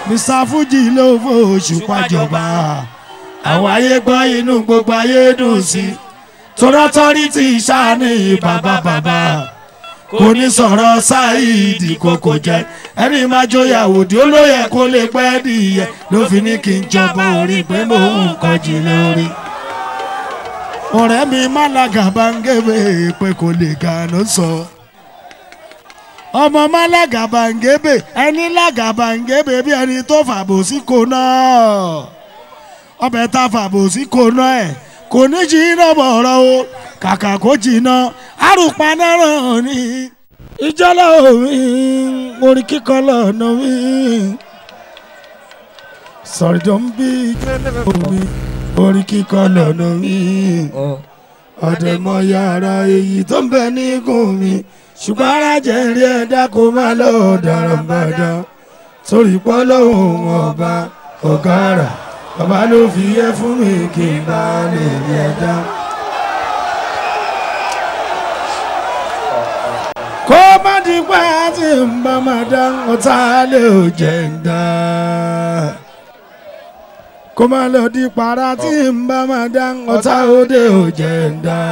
mr fuji ló fò òṣùpá jọba àwọn ayé gbọ́ inú gbogbo ayé dùn sí tọ́rọ́tọ́rìtì sáni bàbá bàbá kò ní sọ̀rọ̀ ṣáìdì kòkò jẹ́ ẹni máa jóyàwó tí ó lóye kó lè pẹ́ dìyẹ ló fi ní kí n jọba orí pé mò ń kọjú lórí. ọ̀rẹ́ mi málaga bá ń gébé pé kò lè ga ló sọ. ọmọ málaga bá ń gébé ẹni lága bá ń gébé bí ẹni tó fàbò sí kò náà. ọbẹ̀ tá fàbò sí kò náà ẹ̀ kò ní jìnnà bọ̀rọ̀ o kàkà kó jìnnà àrùpá náà ní. ìjọlá omi orin kíkọ lọ́nà mi. sọ̀rọ̀ tó ń bí ìjọlá omi orin kíkọ lọ́nà mi. ọ̀dẹ̀mọ̀ yàrá èyí tó ń bẹ nígùn mi ṣùgbọ́n ara jẹ́ rí ẹ̀dá kó má lọ dàràmbàdà torí pọ́ lọ́hùn ọba ọ̀gá rà bàbá ló fi yẹ fún mi kí n bá lè rí ẹ̀dá. kó má di pé àti ń bá máa dá ọ̀tá lè ò jẹ́ ń dá. kó má lọ di para tí ń bá máa dá ọ̀tá òde ò jẹ́ ń dá.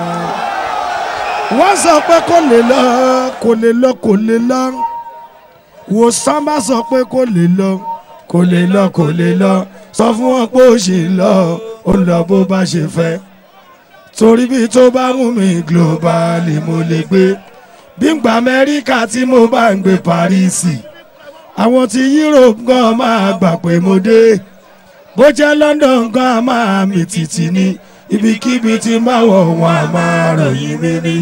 wọ́n sọ pé kò lè lọ kò lè lọ kò lè lọ wòsàn bá sọ pé kò lè lọ kò lè lọ kò lè lọ sọ fún wọn pé ó ṣì ń lọ ó lọ bó bá ṣe fẹ́ torí bí tó bá mú mi global mo lè gbé bí n gba amẹ́ríkà tí mo bá ń gbé parísì àwọn tí europe gan máa gbà pé mo dé bó jẹ́ london gan máa mi tìtì ní ibikíbi tí n bá wọ̀ wọ́n á máa ròyìn mi ní.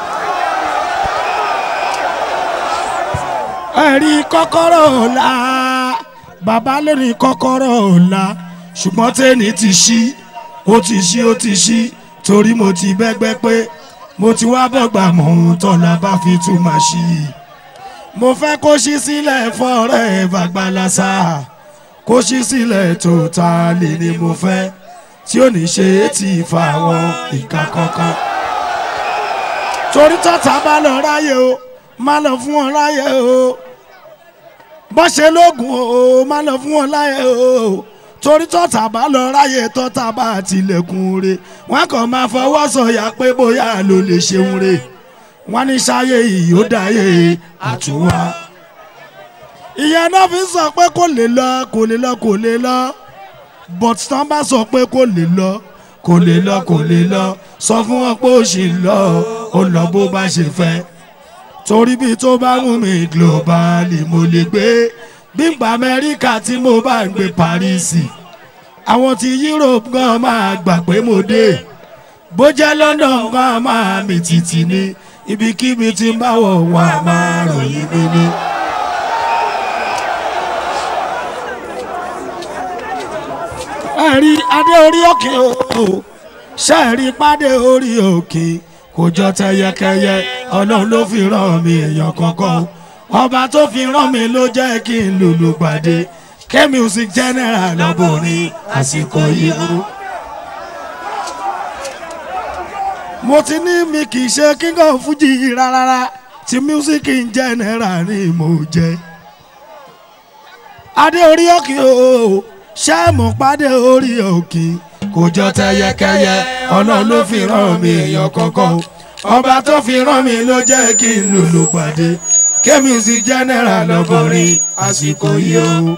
ẹ̀rí kọ́kọ́rọ́ ọ̀la bàbá lónìí kọ́kọ́rọ́ ọ̀la ṣùgbọ́n tẹ́ni ti ṣí ó ti ṣí ó ti ṣí torí mo ti bẹ́gbẹ́ pé mo ti wá bọ̀gbà mọ̀ ohun tọ́la bá fi tún máa ṣí i. mo fẹ́ kó ṣí sílẹ̀ fọ́ọ̀rẹ́ bàgbàlásà kó ṣí sílẹ̀ tó ta lè ní mo fẹ́ tí ò ní ṣe é ti fa àwọn ìka kankan. torí tọ́ta bá lọ ráyè o má lọ fún wọn ráyè o bọ́ ṣe lóògùn o má lọ fún wọn láyè o torí tọ́ta bá lọ ráyè tọ́ta bá tilẹ̀kùn re wọ́n kàn máa fọwọ́ sọ̀yà pé bóyá ló lè ṣeun re wọ́n ní sáyé yìí ó dáyé àtúwá. ìyẹn náà fi sọ pé kò lè lọ kò lè lọ kò lè lọ but tán bá sọ pé kò lè lọ kò lè lọ kò lè lọ sọ fún wọn pé ó ṣì ń lọ ó lọ bó bá ṣe fẹ́ torí bí tó bá wù mí global mo lè gbé bí n gba amẹ́ríkà tí mo bá ń gbé parísì àwọn ti europe gan máa gbà pé mo dé bó jẹ́ london gan máa mi tìtì ní ibikíbi tí n bá wọ̀ wá máa ròyìn mi ní. ẹ̀rí adé orí òkè o ṣẹ́ẹ̀rí pàdé orí òkè kò jọ tẹyẹkẹyẹ ọlọ́run ló fi ràn mí èèyàn kankan o ọba tó fi rán mi ló jẹ́ kí n lùlù gbàdé k music general lọ́bùnrin àsìkò yìí o. mo ti ní mi kì í ṣe king of fuji rárá tí music in general ni mo jẹ. adé orí òkè o ṣé mo pàdé orí òkè kò jọ tẹyẹkẹyẹ ọlọ́run ló fi rán mi èèyàn kankan o ọba tó fi rán mi ló jẹ́ kí n lùlù pàdé kémìsì general lọ́bọ̀rin àsìkò yìí o.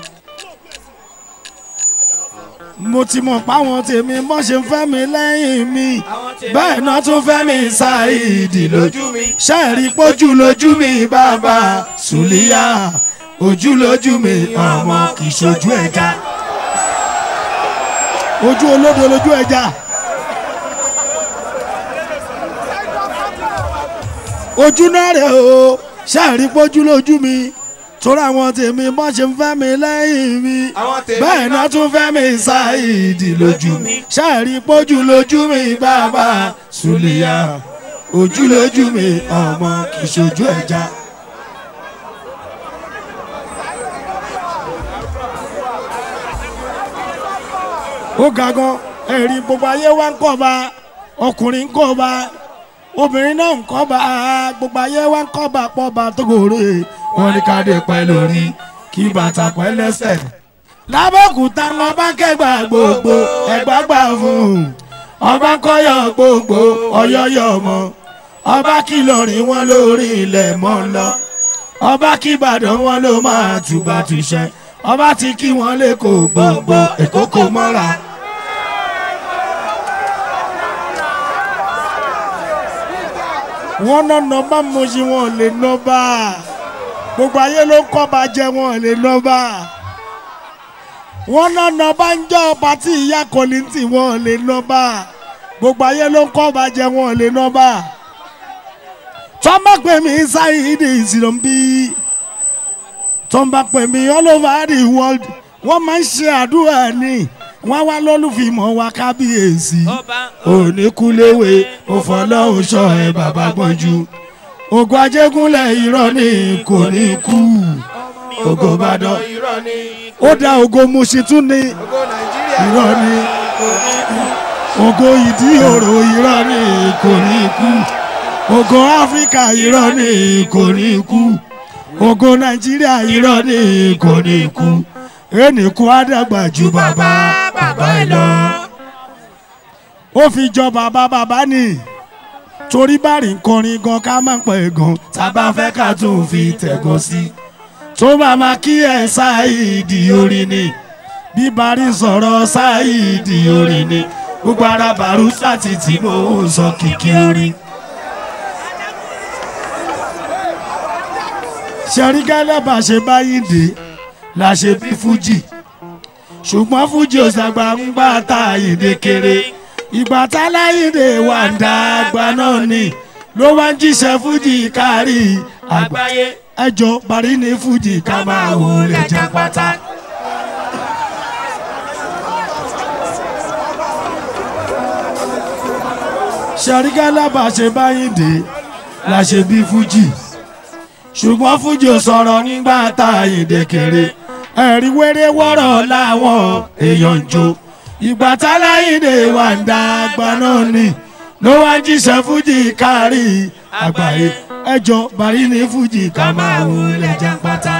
mo ti mọ̀ páwọn tèmi mọ́ ṣe ń fẹ́ mi lẹ́yìn mi bẹ́ẹ̀ náà tún fẹ́ mi ṣáìdì lójú mi ṣáìrí pójú lójú mi bàbá sùlíyà ojú lójú mi ọmọ kì í ṣojú ẹja ojú olódo lójú ẹja. ojú náà rẹ̀ o ṣáàrí pójú lójú mi torí àwọn tèmi bọ́ ṣe ń fẹ́ mi lẹ́yìn mi bẹ́ẹ̀ náà tún fẹ́ mi ṣáìdì lójú mi ṣáàrí pójú lójú mi bàbá sùlìyà ojú lójú mi ọmọ kì í ṣojú ẹja. ó ga gan ẹ̀rí gbogbo ayé wa ń kọ́ ba ọkùnrin ń kọ́ ba obìnrin náà ń kọ́ bá gbogbo ayé wa ń kọ́ bá pọ̀ bá tó gòrè wọn ní ká dé pẹ́ lórí kí bàtà pẹ́ lẹ́sẹ̀. lábẹ́òkúta wọn bá kẹgbà gbogbo ẹ̀gbá gbà fún un ọba kọyọ gbogbo ọyọyọ mọ ọba kìlọrin wọn lórí ilẹ̀ mọ́ lọ ọba kìbàdàn wọn ló máa tùbà tùṣẹ ọba ti kí wọn lẹ́kọ̀ọ́ gbogbo èkó kò mọ́ra. wọ́n ná nọ́mbà mọ́ṣí wọn lè nọ́mbà gbogbo ayé ló ń kọ́ bá jẹ́ wọn lè nọ́mbà wọ́n ná nọ́mbà ń jọ pàtí ìyá kọ́lìntì wọn lè nọ́mbà gbogbo ayé ló ń kọ́ bá jẹ́ wọn lè nọ́mbà tọ́mbà pè mí sáyidì ìsìlọ́mbí tọ́mbà pè mí all over the world wọ́n máa ń ṣe àdúrà ní wọ́n wá lólùfimọ̀ wa kábíyèsí oníkúléwé òfọlọ́hún ṣọ ẹ bàbá gbọ́njú ògo ajégúnlẹ̀ irọ́ ni kò ní kú ògo ìbàdàn ó dá ògo Mùṣín tún ní irọ́ ni ògo ìdí òrò irọ́ ni kò ní kú ògo áfíríkà irọ́ ni kò ní kú ògo nàìjíríà irọ́ ni kò ní kú ẹnìkú á dàgbà ju bàbá bàbá ẹ lọ. ó fi jọ bàbá bàbá ni torí bárì ń kọrin gan ká má pẹ́ gan tá a bá fẹ́ ká tún fi tẹ̀gàn sí. tó bá máa kí ẹ ṣáìdì orin ni bí bárì ń sọ̀rọ̀ ṣáìdì orin ni gbogbo ara bàrú sátì tí mò ń sọ kìkì orin. ṣẹ̀rí gẹ́lẹ́ bá ṣe báyìí dé la ṣe bí fújì ṣùgbọ́n fújì ò ṣàgbà ń gbà tá àyèdè kéré ìgbà tá láyèdè wà ń dá àgbà náà ni ló wá ń jíṣẹ́ fújì kárí àgbáyé ẹjọ́ parí ní fújì ká máa wò lè jẹ́ pátá. ṣàríkà lábàá ṣe báyìí dé la ṣe bí fújì ṣùgbọ́n fújì ò sọ̀rọ̀ nígbà tá àyèdè kéré ẹ̀rí wéré wọ́rọ̀ láwọn èèyàn ń jó ìgbà táláyìnde wà ń da àgbà náà ni ló wá ń jíṣẹ́ fújì kárí àgbáyé ẹjọ́ bàrí ní fújì ká máa wò lẹ́jà pátá.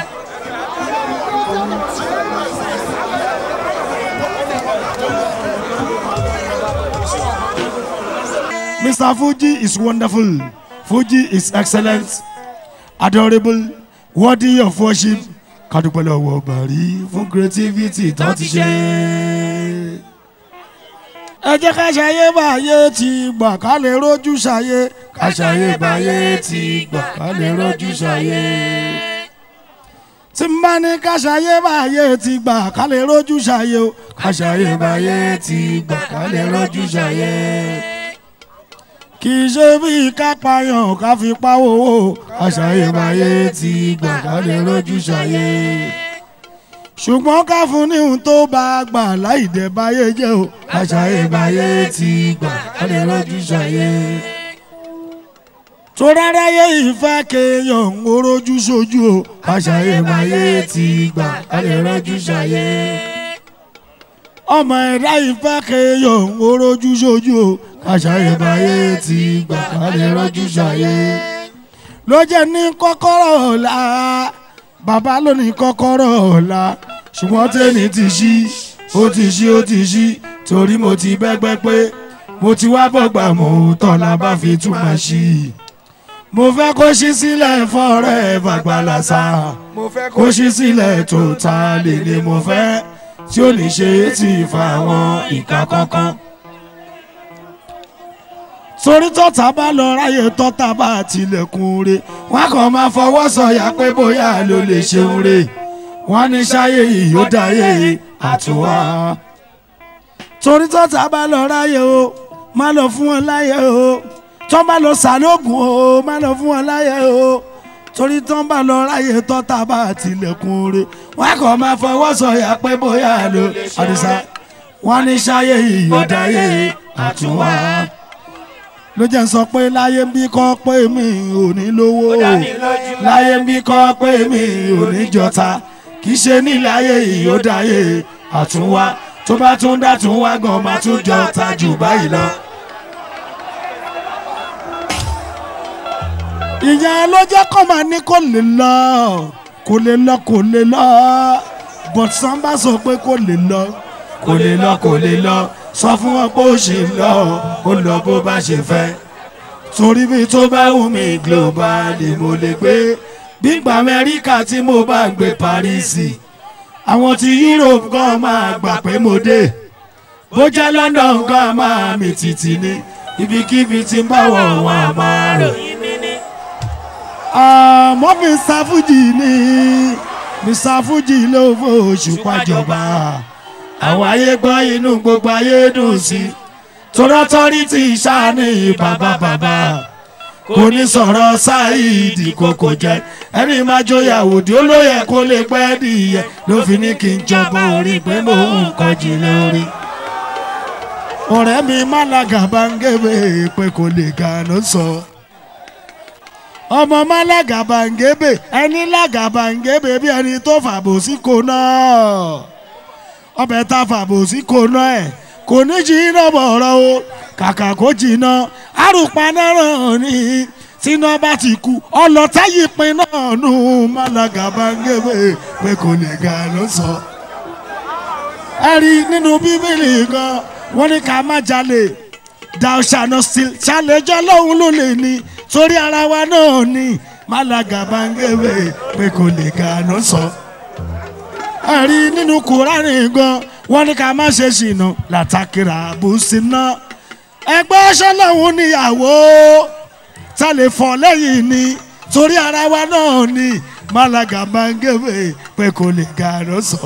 Mr. Fuji is wonderful. Fuji is excellent, adorable, worthy of worship kádúpẹ́ lọ́wọ́ bàrí fún creativity tó ti ṣe. ẹ jẹ́ ká ṣayé báyé ti gbà ká lè rójú ṣayé ká ṣayé báyé ti gbà ká lè rójú ṣayé. tí n bá ní ká ṣayé báyé ti gbà ká lè rójú ṣayé o ká ṣayé báyé ti gbà ká lè rójú ṣayé. kì í ṣe bí ká payàn ká fi pawó o ká ṣayé báyé ti gbà ká lè rójú ṣayé ṣùgbọ́n ká fún ní ohun tó bá gbà láì dẹ̀ báyé jẹ́ o. àṣàyè báyé ti gbà ká lè rọ́jú ṣàyè. tó ráráyé ìfẹ́ kéèyàn ń rojú sójú o. àṣàyè báyé ti gbà ká lè rọ́jú ṣàyè. ọmọ ẹ̀dá ìfẹ́ kéèyàn ń rojú sójú o. àṣàyè báyé ti gbà ká lè rọ́jú ṣàyè. ló jẹ́ ní kọ́kọ́rọ́ ọ̀la bàbá ló ní kọ́kọ́rọ́ ọ̀la ṣùgbọ́n tẹ́ni ti ṣí ó ti ṣí ó ti ṣí torí mo ti bẹ́gbẹ́ pé mo ti wá bọ̀gbà mò ń tán la bá fi tún máa ṣí mo fẹ́ kó ṣí sílẹ̀ fọ́ọ̀rẹ́ bàgbàlàsà kó ṣí sílẹ̀ tó ta lè ní mo fẹ́ tí ó ní ṣe é ti fa àwọn ìka kankan torí tọ́ta bá lọ ráyè tọ́ta bá tilẹ̀kùn re wọ́n kàn máa fọwọ́ sọ̀yà pé bóyá ló lè ṣeun re wọ́n ní ṣáyé yìí ó dáyé àtúwá. torí tọ́ta bá lọ ráyè o má lọ fún wọn láyè o tọ́ bá lọ sàlóògùn o má lọ fún wọn láyè o torí tọ́ bá lọ ráyè tọ́ta bá tilẹ̀kùn re wọ́n kàn máa fọwọ́ sọ̀yà pé bóyá ló àdìsá wọ́n ní ṣáyé yìí ó dáyé àtúwá ló jẹ́ ń sọ pé láyé ń bí kọ́ pé mi ò ní lówó láyé ń bí kọ́ pé mi ò ní jọta kì í ṣe nílẹ̀ ayé yìí ó dáyé àtúnwá tó bá tún dá tún wá gan máa tún jọta jù báyìí lọ. ìyẹn ló jẹ́ kó máa ní kó lè lọ kò lè lọ kò lè lọ but samba sọ pé kò lè lọ kò lè lọ kò lè lọ sọ fún wọn pé ó ṣe lọ ó lọ bó bá ṣe fẹ́ torí bí tó bá wù mí global ni mo lè gbé gbígbà amẹ́ríkà tí mo bá gbé paris àwọn ti europe gan máa gbà pé mo dé bó jẹ́ london gan máa mi tìtì ni ibikíbi tí ń bá wọ̀ wọ́n a máa rò. àmọ́ mr fuji ni mr fuji ló fò òṣùpá jọba àwọn ayé gbọ́ inú gbogbo ayé dùn sí torọ́tọ́rìtì sáni bàbá bàbá kò ní sọ̀rọ̀ ṣáìdì kòkò jẹ́ ẹni máa jóyàwó tí ó lóye kó lè pẹ́ nìyẹn ló fi ní kí n jọba orí pé mò ń kọjú lórí. ọ̀rẹ́ mi málaga bá ń gébé pé kò lè ga ló sọ. ọmọ málaga bá ń gébé ẹni lága bá ń gébé bí ẹni tó fàbò sí kò náà ọbẹ̀ tá fàbò sí kò náà ẹ̀ kò ní jìnnà bọ̀rọ̀ o kàkà kó jìnnà àrùpá náà ní tíná bá ti kú ọlọ́tá yìí pin náà nù málaga bá ń gébé pé kò lè ga ló sọ. ẹ rí nínú bíbélì gan wọ́n ní ká má jalè thou shall not steal ṣàlẹ́jọ́ lọ́hùn ló lè ní torí ara wa náà ní málaga bá ń gébé pé kò lè ga ló sọ. ẹ rí nínú kúránì gan wọ́n ní ká má ṣe ṣìnà látàkìrà àbùsínà ẹgbẹ́ ṣọlọ́hún níyàwó tá lè fọ́ lẹ́yìn ni torí ara wa náà ni málaga máa ń gébé pé kò lè ga ló sọ.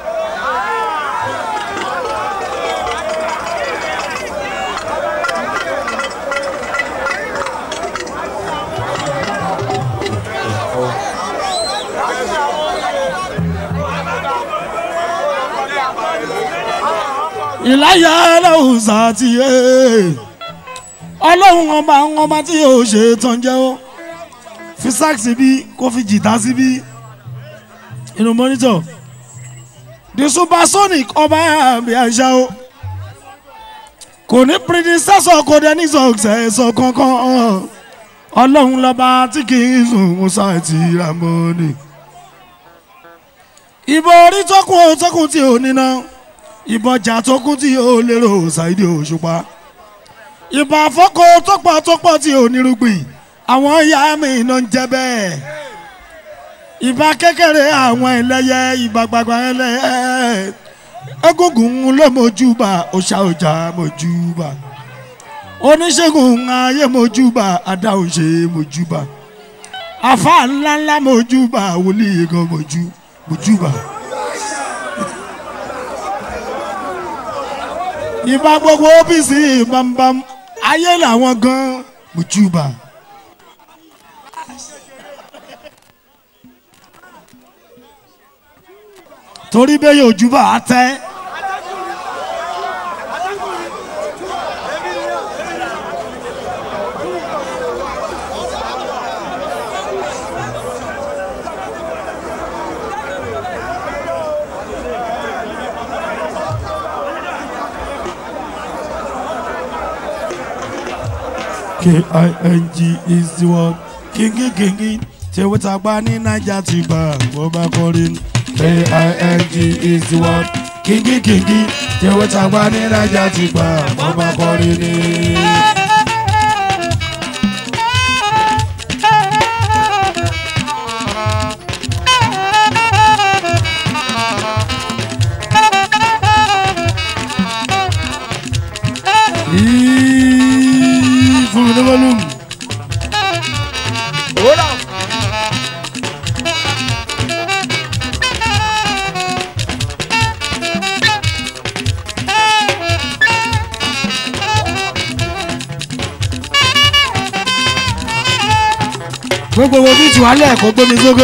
ìláyà ọlọ́run sàtìyẹ ọlọ́run ọba àwọn ọba tí yóò ṣe tán jẹ́ ó fi sax síbí kó fi jìtá síbí inú mọ́nítọ̀ the supersonic ọba àmì àṣà ó kò ní predecessor kò dé ní successor kankan ọlọ́run lọ́ba tí kì í sùn musa àti ramoni ìbò orí tókùn ó tókùn tí ò ní náà ìbọjà tó kún tí ó lérò ṣáìdì òṣùpá ìbà àfọkọ tó pọ̀ tó pọ̀ tí ò nírúgbìn àwọn ìyá mi iná ń jẹ bẹ́ẹ̀ ìbà kékeré àwọn ẹlẹ́yẹ ìbà gbàgbà ẹlẹ́yẹ egungun ló mojúbà òṣà ọjà mojúbà oníṣègùn ayé mojúbà adáhùn ṣe mojúbà àfa ńláńlá mojúbà wòlíì gan mojú mojúbà. ìbá gbogbo OPC bambam ayé làwọn gan mùjúbà. torí bẹ́ẹ̀ yóò júbà á tẹ́. K-I-N-G is the word. Kingi kingi. Ṣé wọ́n ta gbá ní Naija ti gbà wọ́n bá kọrin? K-I-N-G is the word. Kingi kingi. Ṣé wọ́n ta gbá ní Naija ti gbà wọ́n bá kọrin ni? Yìí fún mi ní volume. gbogbo wo bí tù wálé ẹ̀kọ́ gbómi sókè.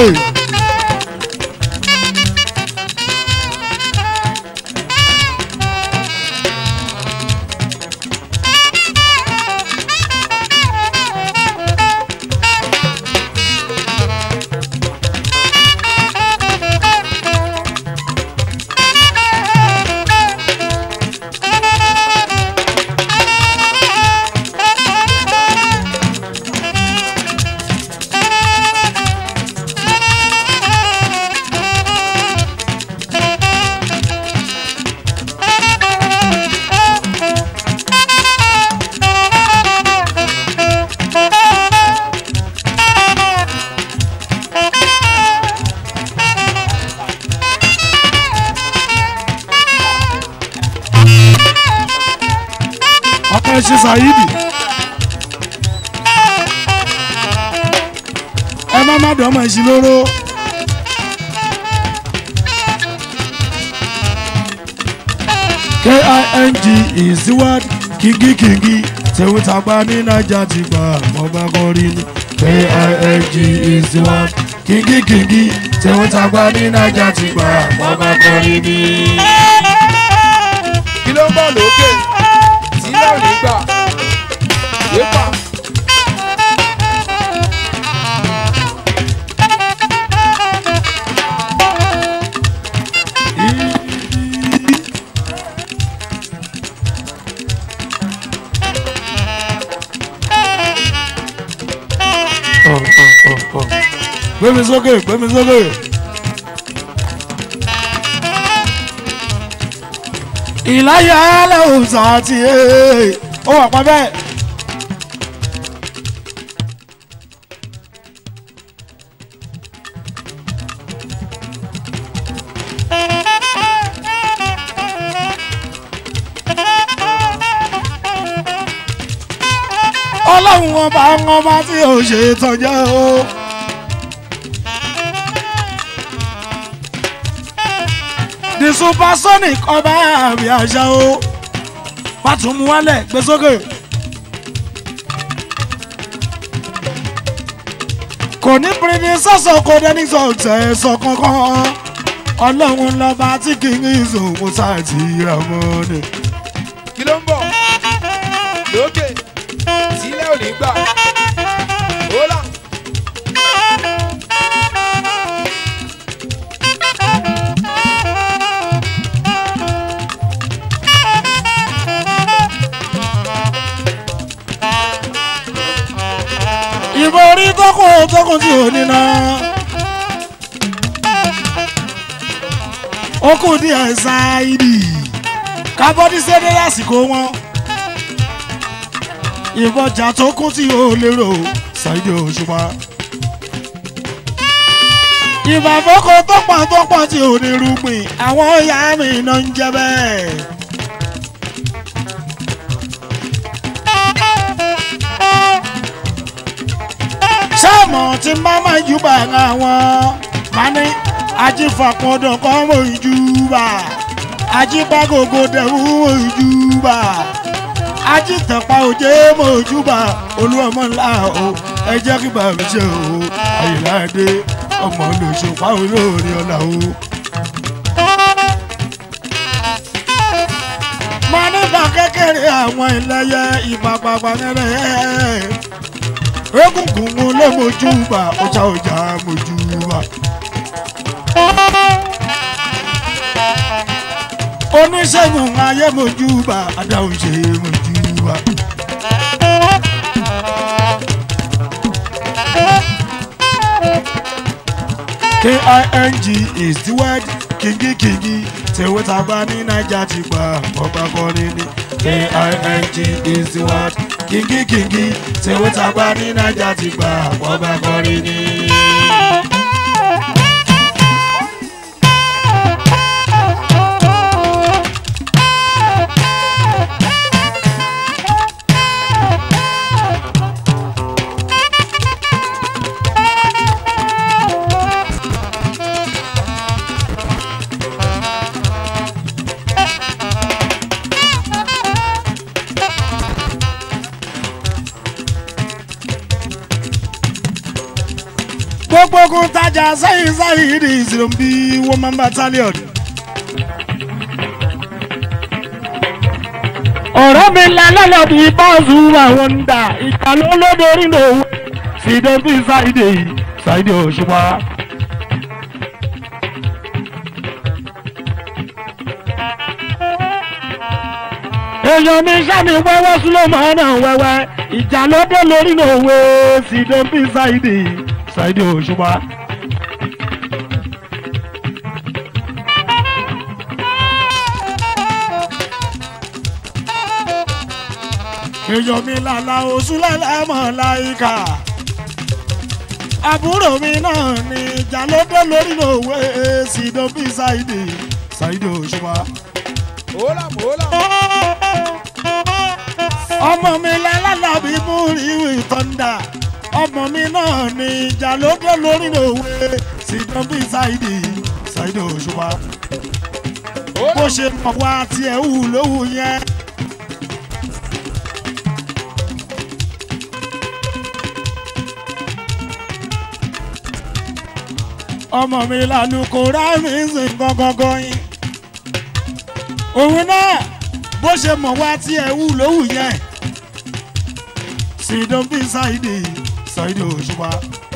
ẹ ṣe ṣàyídì. ẹ má má dọ́mọ̀ ẹ̀sìn lóró. king is the word kingi kingi tẹ̀wé tàgbà ní naija ti gbà mọ́ bá kọrin ní. king is the word kingi kingi tẹ̀wé tàgbà ní naija ti gbà mọ́ bá kọrin ní. kí ló ń bọ̀ lókè sílẹ̀ ò ní gbà yépa. gbé mi sókè gbé mi sókè. ìláyà lẹ́hùnsá ti ẹ̀ ó wà pa bẹ́ẹ̀. ọlọ́run ọba ọba tí ò ṣe tọ́jọ́ o. the supersonic ọba àmì àṣà o pàtùmù wálẹ̀ gbé sókè. kò ní pírídì sọ́sọ̀ kò dẹ́ni sọ̀tẹ̀ sọ kankan ọlọ́run lọ́ba tí kì í ìṣòwò sáàtì ramoni. kí ló ń bọ̀ lókè sílẹ̀ ò ní gbà hólà. ìbò orí tókùn tókùn tí ò níná. ó kù díẹ̀ ṣáìdì kábọ́dí ṣẹ́dẹ́ lásìkò wọn. ìbọjà tó kún tí ò lérò ṣáìdì òṣùpá. ìbàfọ́kọ tó pọ̀ tó pọ̀ tí ò ní rúgbìn àwọn ìyá mi náà ń jẹ bẹ́ẹ̀. sáàmù tí má má júbà àwọn máa ní ajífàpọ̀dọ̀ kọ́ mọ̀ ìjúbà ajíbágògò dẹ̀wú mọ̀ ìjúbà ajítẹ̀pá òjé mọ̀ ìjúbà olúọmọ ńlá o ẹ jẹ́ kí bàbá ṣe o àyìnláde ọmọ olùṣòpá olóore ọ̀la o. mo nígbà kékeré àwọn ìlẹyẹ ìpàpàpà nẹ́rẹ̀ egungun mo lé mojúbà ọjà ọjà mojúbà. oníṣègùn ayé mojúbà adáhùn ṣe mojúbà. king is the word kingi kingi tèwé tàgbà ní naija ti gbà ọgbà kọrin ní king is the word kingi kingi tèwé tàgbà ní naija ti gbà ọgbà kọrin ní. gbogbo ogun tajà sẹ́yìn sẹ́yìn ní ìsìnbí woman battalion. ọ̀rọ̀ mi lálẹ́ bí bọ́ọ̀sù àwọn ń dà ìjà ló lódorí lòun fìdán bí ṣáìdè ṣáìdè òṣùpá. èèyàn mi sàmì wẹ́wẹ́ súlọ́mọ́ náà wẹ́wẹ́ ìjà ló dé lórí lòun fìdán bí ṣáìdè ṣáìdè òṣùpá. èèyàn mi làlà oṣù lẹ́lẹ́mọ̀ láìka àbúrò mi náà ní ìjà ló dé lórí òwe sídó bí ṣáìdì ṣáìdì òṣùpá. hólà hólà ọmọ mi lálàbí mú ríwì tọ́ndà ọmọ mi náà ní ìjà lóde lórí òwe sídán bí ṣáìdì ṣáìdì òṣùpá bó ṣe mọ̀ wá tiẹ̀ hù lówù yẹn. ọmọ mi lálùkò rámì ń sìn gangan yín òun náà bó ṣe mọ̀ wá tiẹ̀ hù lówù yẹn sídán bí ṣáìdì ṣáìdì òṣùpá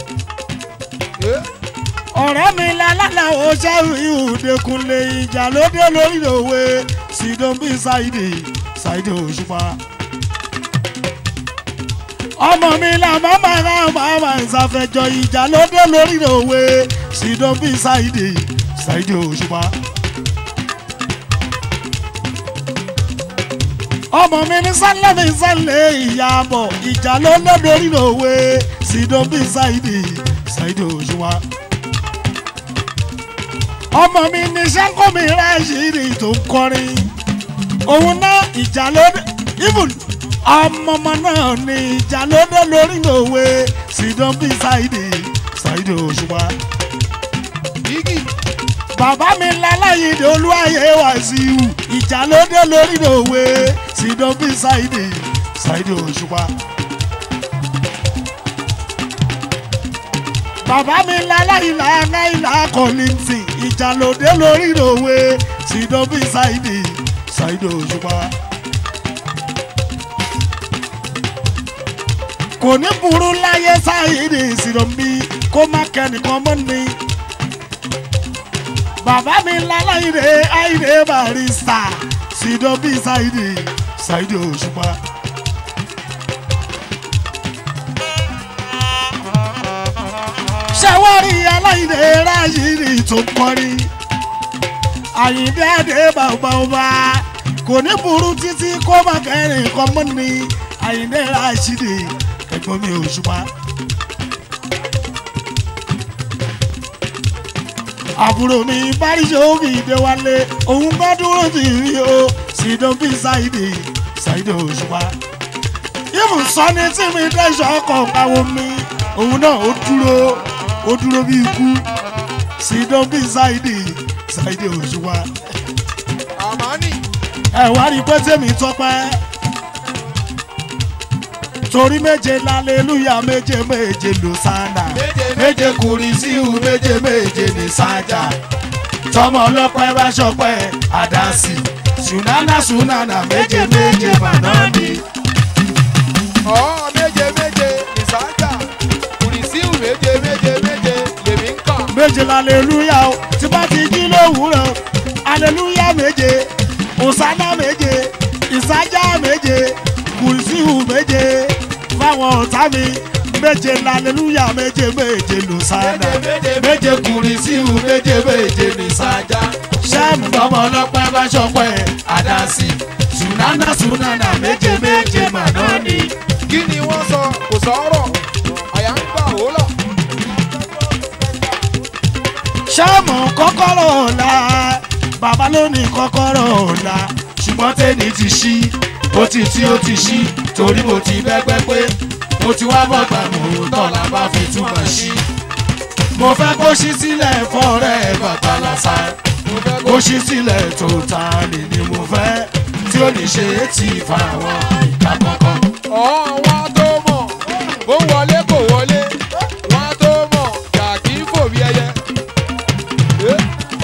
ọ̀rẹ́ mi lálálà ó ṣẹ́rù ìhùdẹ́kunlé ìjà lóde lórí òwe sídọ̀bí ṣáìdì ṣáìdì òṣùpá. ọmọ mi là màmá rà màmá ìsàfẹ́jọ ìjà lóde lórí òwe sídọ̀bí ṣáìdì ṣáìdì òṣùpá. ọmọ mi ní sálẹ̀mí sálẹ̀ ìyàbọ̀ ìjà lóde lórí òwe sídọ̀bí ṣáìdì ṣáìdì òṣùpá ọmọ mi ní sẹ́ńkọ́ mi ráṣírí tó ń kọrin òun náà ìjà lóde even ọmọ ọmọ náà ní ìjà lóde lórí òwe sídán bí ṣáìdì ṣáìdì òṣùpá. Igi bàbá mi láláyìndé olúwàyé wàṣíù ìjà lóde lórí òwe sídán bí ṣáìdì ṣáìdì òṣùpá. bàbá mi láláyìnlá náírà kọ́lìntì ìjà lóde lórí òwe sídán bí ṣáìdì ṣáìdì òṣùpá. kò ní burú láyé ṣáìdì ìsìnàmí kó má kẹ́nìkan mọ́ ni. bàbá mi láláyìnlé àìlè barista sídán bí ṣáìdì ṣáìdì òṣùpá. ṣàwárí aláìlè ráyìírì tó ń kọrin àyìndé àdé bàbá ọba kò ní burú títí kó má kẹrin kan mọ́ ni àyìndé ráṣídì ẹ̀gbọ́n mi ò ṣùpá. àbúrò mi báríṣe òbí ìdẹ́wálé òun bá dúró sí rí o sídán bí ṣáìdì ṣáìdì òṣùpá. ibùsọ́ni tí mi dẹ́sọ̀ ọkọ̀ káwọn mi òun náà ó dúró ó dúró bí ikú sídán bí ṣáìdì ṣáìdì òṣùwà. Àmánì ẹ wá rí pé tèmi tọpẹ́ torí méje lálẹ́lúyà méje méje ló sáńdà méje méje kùrìsíù méje méje ní sájà tọmọ ọlọ́pẹ́ bá ṣọpẹ́ àdásì sùnánà sùnánà méje méje màná ni. ọ̀ méje méje ìsájà kùrìsíù méje méje méje lèmi ń kà. méje lálẹ́lúyà o tí bá ti jí lówùúrọ̀ alẹ́lúyà méje òsánà méje ìsájà méje kùrìsíù méje fáwọn ọ̀tá mi méje lálẹ́lúyà méje méje lòsánà méje kùrìsíù méje méje nìsájà sẹ́mu tọmọ ọlọ́pẹ́ bá ṣọpẹ́ àdásí sùnánà sùnánà méje méje màná ni. kí ni wọ́n sọ kò sọ̀rọ̀ àyà ń gbà wó lọ. sẹ́mu kọ́kọ́rọ́ ọ̀la bàbá ló ní kọ́kọ́rọ́ ọ̀la ṣùgbọ́n tẹ́ni ti ṣí ó ti tí ó ti ṣí torí mo ti bẹ́gbẹ́ pé mo ti wá bọ̀gbà mò ń tọ́lá bá fi túmọ̀ ṣí. mo fẹ́ kó ṣí sílẹ̀ fọ́ọ̀rẹ́ bàbá lásà mo fẹ́ kó kó ṣí sílẹ̀ tó ta lè ní mo fẹ́ tí ó ní ṣe é tì fáwọn ìka kọ̀ọ̀kan. ọ̀ wọ́n á tó mọ̀ bó ń wọlé kò wọlé wọ́n á tó mọ̀ jà kí n fò bí ẹyẹ. Eh.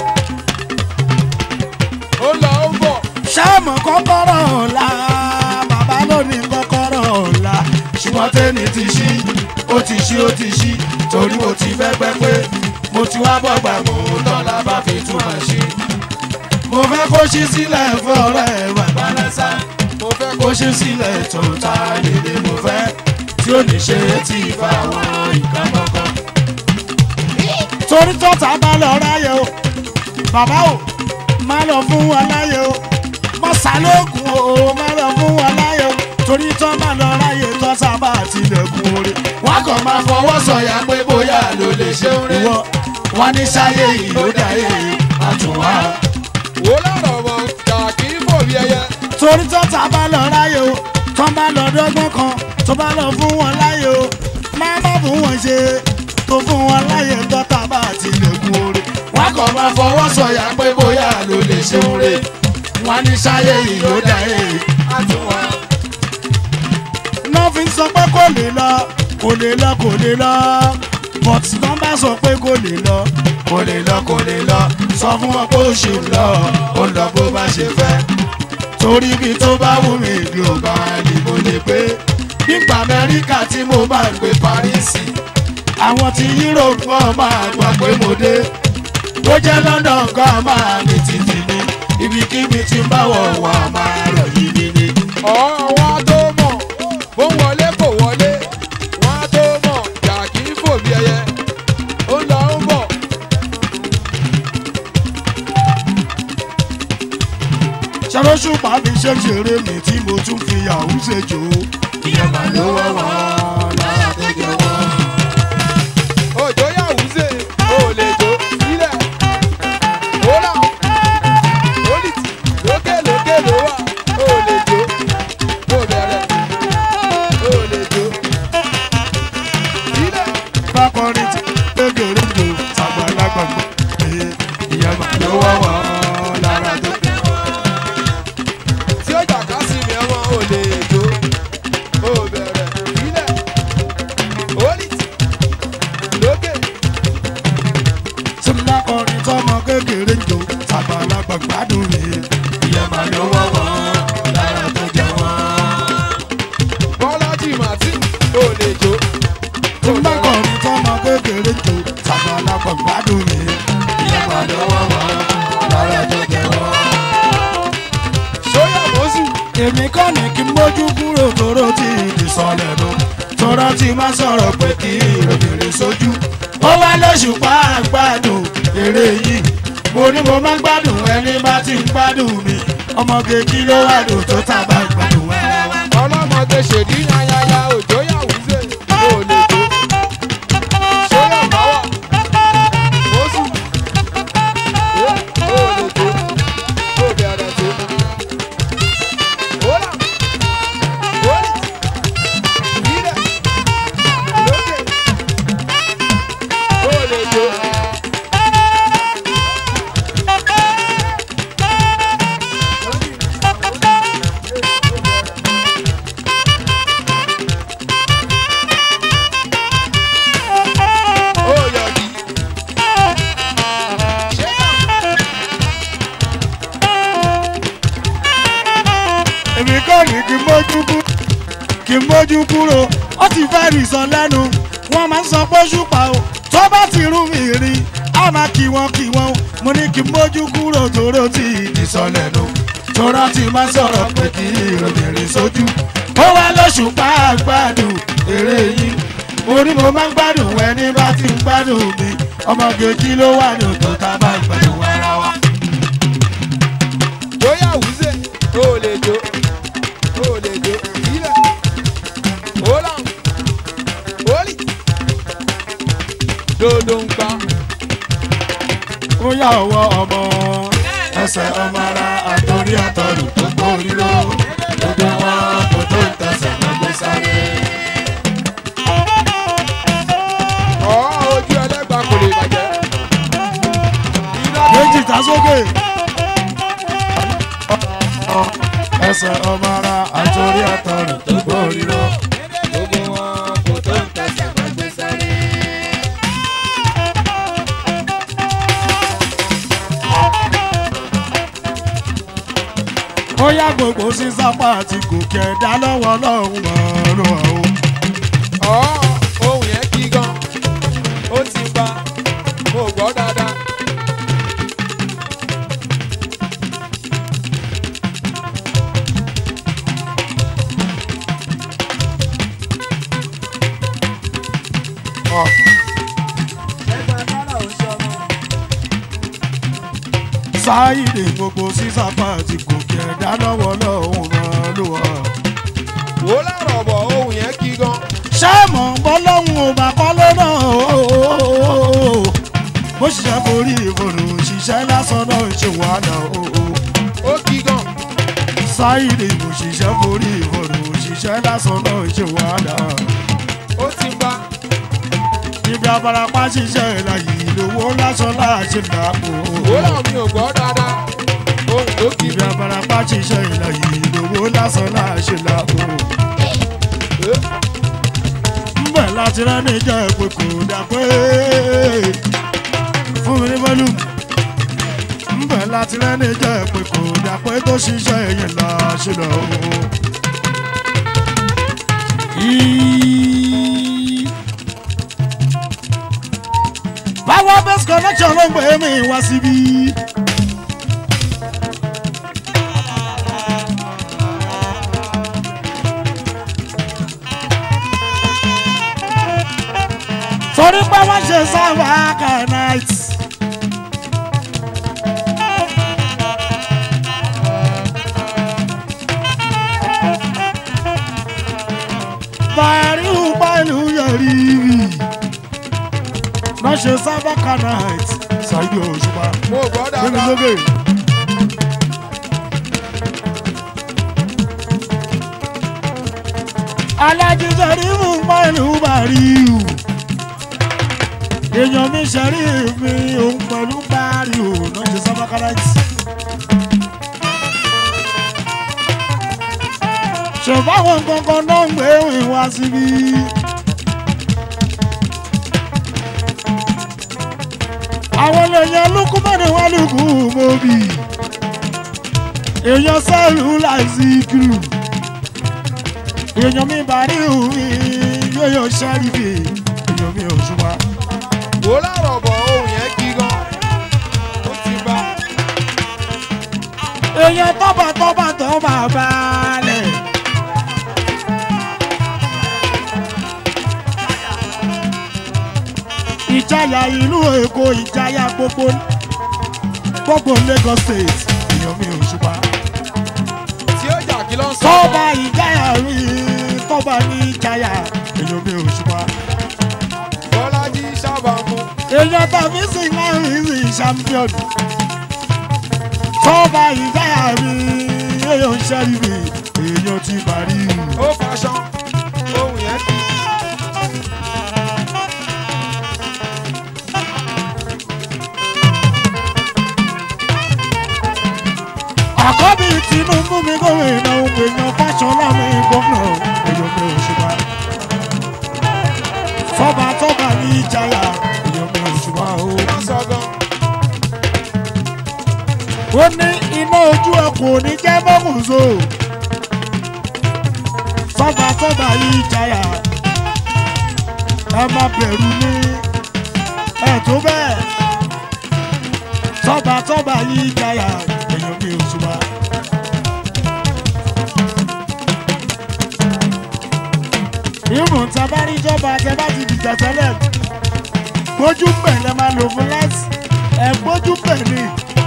ó lọ ó bọ̀ sẹ́mu kọ́kọ́rọ́ ọ̀la bàbá ló ní kọ́kọ́rọ́ ọ̀la ṣùgbọ́n tẹ́ni ti ṣí ó ti ṣí ó ti ṣí torí mo ti bẹ́gbẹ́ pé mo ti wá bọ̀gbà mò ń tọ́lá bá fi túmọ̀ ṣí. mo fẹ́ kó ṣí sílẹ̀ fún ọ̀rẹ́ bàbá lẹ́sà mo fẹ́ kó kó ṣí sílẹ̀ tó ta lédè mo fẹ́ tí ó ní ṣe é tì fáwọn ìka kọ̀ọ̀kan. torí tọ́ta bá lọ ráyè o bàbá o má lọ fún wa láyè o mọ sálóògùn o má lọ fún wa láyè o torí tọ́ bá lọ ráyè tọ́ sábà tilẹ̀kùn orí. wọ́n kàn máa fọwọ́ sọ̀yà pé bóyá ló lè ṣe ń rí. ìwọ wọn ní sáyé yìí ló dáyé àtúnwá. wó lọ́rọ̀ mọ̀ jà kí n fò bí ẹyẹ. torí tọ́ta bá lọ ráyè o tó bá lọ dọ́gbọ́n kan tó bá lọ fún wọn láyè o má má fún wọn ṣe tó fún wọn láyè tọ́ta bá ti lè kú oore. wọ́n kàn máa fọwọ́ sọ̀yà pé bóyá ló lè ṣe ń re wọn ní sáyé yìí ló dá èyí. àtúwọ̀n. náà fi ń sọ pé kò lè lọ kò lè lọ kò lè lọ but náà bá sọ pé kò lè lọ kò lè lọ kò lè lọ sọ fún wọn pé ó ṣì ń lọ ó ń lọ bó bá ṣe fẹ́ torí ibi tó bá wù mí ìlú ọba ni mo lè gbé nípa amẹ́ríkà tí mo máa ń gbé parísì àwọn tí europe wọn máa gbà pé mo dé bó jẹ́ london kan máa mi títì ní ibikíbi tí ń bá wọ̀ wá máa rọ̀ yìí mi ni. ọ̀wọ́n tó mọ̀ bó ń wọlé kò wọlé wọ́n á tó mọ̀ jà kì í fò bí ẹyẹ ó ń lọ ó ń bọ̀ ṣàlóṣù pàmì ṣe ń ṣeré mi tí mo tún fi yahoo ṣe jò ó. ìyẹn mà ló wọ́ wọn lára tó jẹ wọ́n. òjò yà wúzè ó lè jó sílẹ̀ ó rà ó lì tì lókè lókè ló wà ó lè jó ó bẹ̀rẹ̀ ó lè jó sílẹ̀ bákọrin tí kékeré ń jò sàgbàlagbà gbọ́. ìyẹn mà ló wọ́ wọn lára tó jẹ wọ́n. tí ó jà ká sí mi ọmọ ó lè jó ó bẹ̀rẹ̀ sílẹ̀ ó lì tì lókè. tí n bá kọrin tọmọ kékeré ń jò sàgbàlagbà gbádùn mi. ìyẹn mà ló wọ́ wọn lára tó jẹ wọ́n. bọ́lájì martin ó lè jó tí n bá kọrin tọmọ kékeré ń jò sàgbàlagbà gbádùn mi. ìyẹn mà ló wọ́ wọn lára tó jẹ wọ́n. sóyà mọ́sù èmi kọ́ ni kí n mójú kúrò tóró tí ìdí sọlẹ̀ lọ. tọ́rọ tí máa sọ̀rọ̀ pé kí obìnrin sójú. ó wá lóṣù pa àgbàdùn eré yìí. mo ní mo máa ń gbádùn ẹni bá ti ń gbádùn mi. ọmọge kí ló wà lò tó tàbá gbádùn ara wa. ọlọ́mọdé ṣèdí yányányá òjò yà wúzè ó lè jó sóyà báwà mọ́sù ó ó lè jó ó bẹ̀rẹ̀ tó ó là ó lì tì sílẹ̀ lókè ó lè jó. ó yọ̀dí. ṣé èmi kọ́ ni kí n mójú kú kí n mójú kúrò ó ti fẹ́ rì sọ lẹ́nu wọ́n máa ń sọ pé ṣùpá o tó bá ti rú mi rí a máa kí wọn kí wọn o mo ní kí n mójú kúrò tóró tí ìdí sọ lẹ́nu tóró tí máa sọ̀rọ̀ pé kí obìnrin sójú ó wá lóṣù pa àgbàdùn eré yìí mo ní mo máa ń gbádùn ẹni bá ti ń gbádùn mi ọmọge kí ló wà ní òtò tá a bá ń gbádùn ara wa. bóyá wúzè ó lè jó ó lè jó sílẹ̀ ó là ó lì dodo ń pa ó yà ọwọ́ ọmọ ẹsẹ̀ ọmọ ara àtòrí àtọ̀rù tó gbórí lọ gbogbo wọn kò tó ń tẹsẹ̀ lọ́gbẹ́ sáré. ọ̀ ojú ẹlẹ́gbàá kò lè bàjẹ́. méjì ta sókè. ẹsẹ̀ ọmọ ara àtòrí àtọ̀rù tó gbórí lọ. gbogbo wọn kò tó ń tẹsẹ̀ lọ́gbẹ́ sáré. ó yá gbogbo sísápá àti gòkè ẹ̀dá lọ́wọ́ lọ́hùn ọ̀run ọ̀hún. ọ̀ ohun yẹn kí gan ó ti pa mo gbọ́ dáadáa. sáyidé gbogbo sísápá àti gòkè ẹ̀dá lọ́wọ́ lọ́hùn ọ̀run ọ̀hún. wò láàrọ̀ bọ̀ ohun yẹn kí gan. sẹ́mọ̀ bọ́lọ́hún ò bá kọ́ lọ́nà ooo bó ṣiṣẹ́ forí ìfòrò ṣiṣẹ́ lásán náà ń ṣe wàhálà ooo ó kí gan. sáyidé kò ṣiṣẹ́ forí ìfòrò ṣiṣẹ́ iṣẹ́ lásán náà ṣe wàhálà ó ti bá ibi abarapá ṣiṣẹ́ láyé lówó lásán láṣẹ làpò wòlá mi ò gbọ́ dáadáa ohun tó kì í ibi abarapá ṣiṣẹ́ láyé lówó lásán láṣẹ làpò ńbẹ̀ láti rẹ́ni jẹ́ pé kò dà pé fún mi ní volume ńbẹ̀ láti rẹ́ni jẹ́ pé kò dà pé tó ṣiṣẹ́ yẹn láṣẹ lọ́wọ́. Power best connection ló ń gbé mi wá síbí. torí pé wọ́n ṣe sáwà kanait. bàárí pẹ̀lú yẹ̀rí rí wọ́n ṣe sáwà kanait ṣáìdì òṣùpá mo gbọ́ nínú dáadáa sókè. alájí sẹ́rífù pẹ̀lú bàríù èèyàn mi sẹ́rífù mi òun pẹ̀lú bàríù náà ṣe sábà káràtì. ṣèbáwọn kankan náà ń gbé ìwé wá síbí. àwọn èèyàn lukú mẹ́rin wá lukú mọ́bì èèyàn sẹ́ẹ̀lù láìsí kìrù èèyàn mi bá rí òun yóò yọ sẹ́rífì èèyàn mi ò ṣùgbọ́n. wòlá rọ̀bọ̀ ohun yẹn kí gan ó ti bá èèyàn tọ́ba tọ́ba tọ́ba balẹ̀. ìjayà ìlú èkó ìjayà gbogbo gbogbo lagos state èèyàn mi ò ṣùgbọ́n. tí ó jà kí ló ń sọ tọ́ba ìjayà rí tọ́ba ní ìjayà èèyàn mi ò ṣùgbọ́n. bọ́lájí sábà mú èèyàn tàbí sì máa ń rí sí champion. tọ́ba ìjayà rí èèyàn ṣẹ́rífì èèyàn ti parí. ó faṣọ ohun yẹn kí àkọ́bí tinubu mi gómìnà òun èèyàn fáṣọlá mi gómìnà èèyàn mi ò ṣùgbọ́n. tọ́ba tọ́ba ní ìjayà èèyàn mi ò ṣùgbọ́n o. ló ń sọ gan ó ní iná ojú ọkọ̀ ní jẹ́ mọ́kùnso. tọ́ba tọ́ba yìí jayà ẹ má bẹ̀rù ní ẹ̀ tó bẹ́ẹ̀. tọ́ba tọ́ba yìí jayà èèyàn mi ò ṣùgbọ́n. ìmọ̀ tabaríjọba tẹ bá ti dìjà tẹ́lẹ̀ gbójú pẹ̀ lẹ́ máa lò fún láti ẹ̀ gbójú pẹ̀ ni.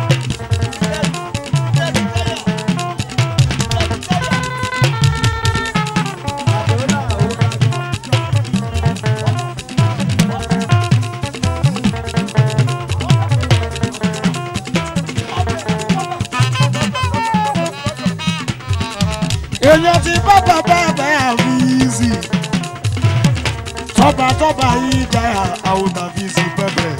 èèyàn ti bá bàbá bẹ́ àfíìsì tọ́ba tọ́ba yìí jáyà àwọn àfíìsì pẹ́pẹ́.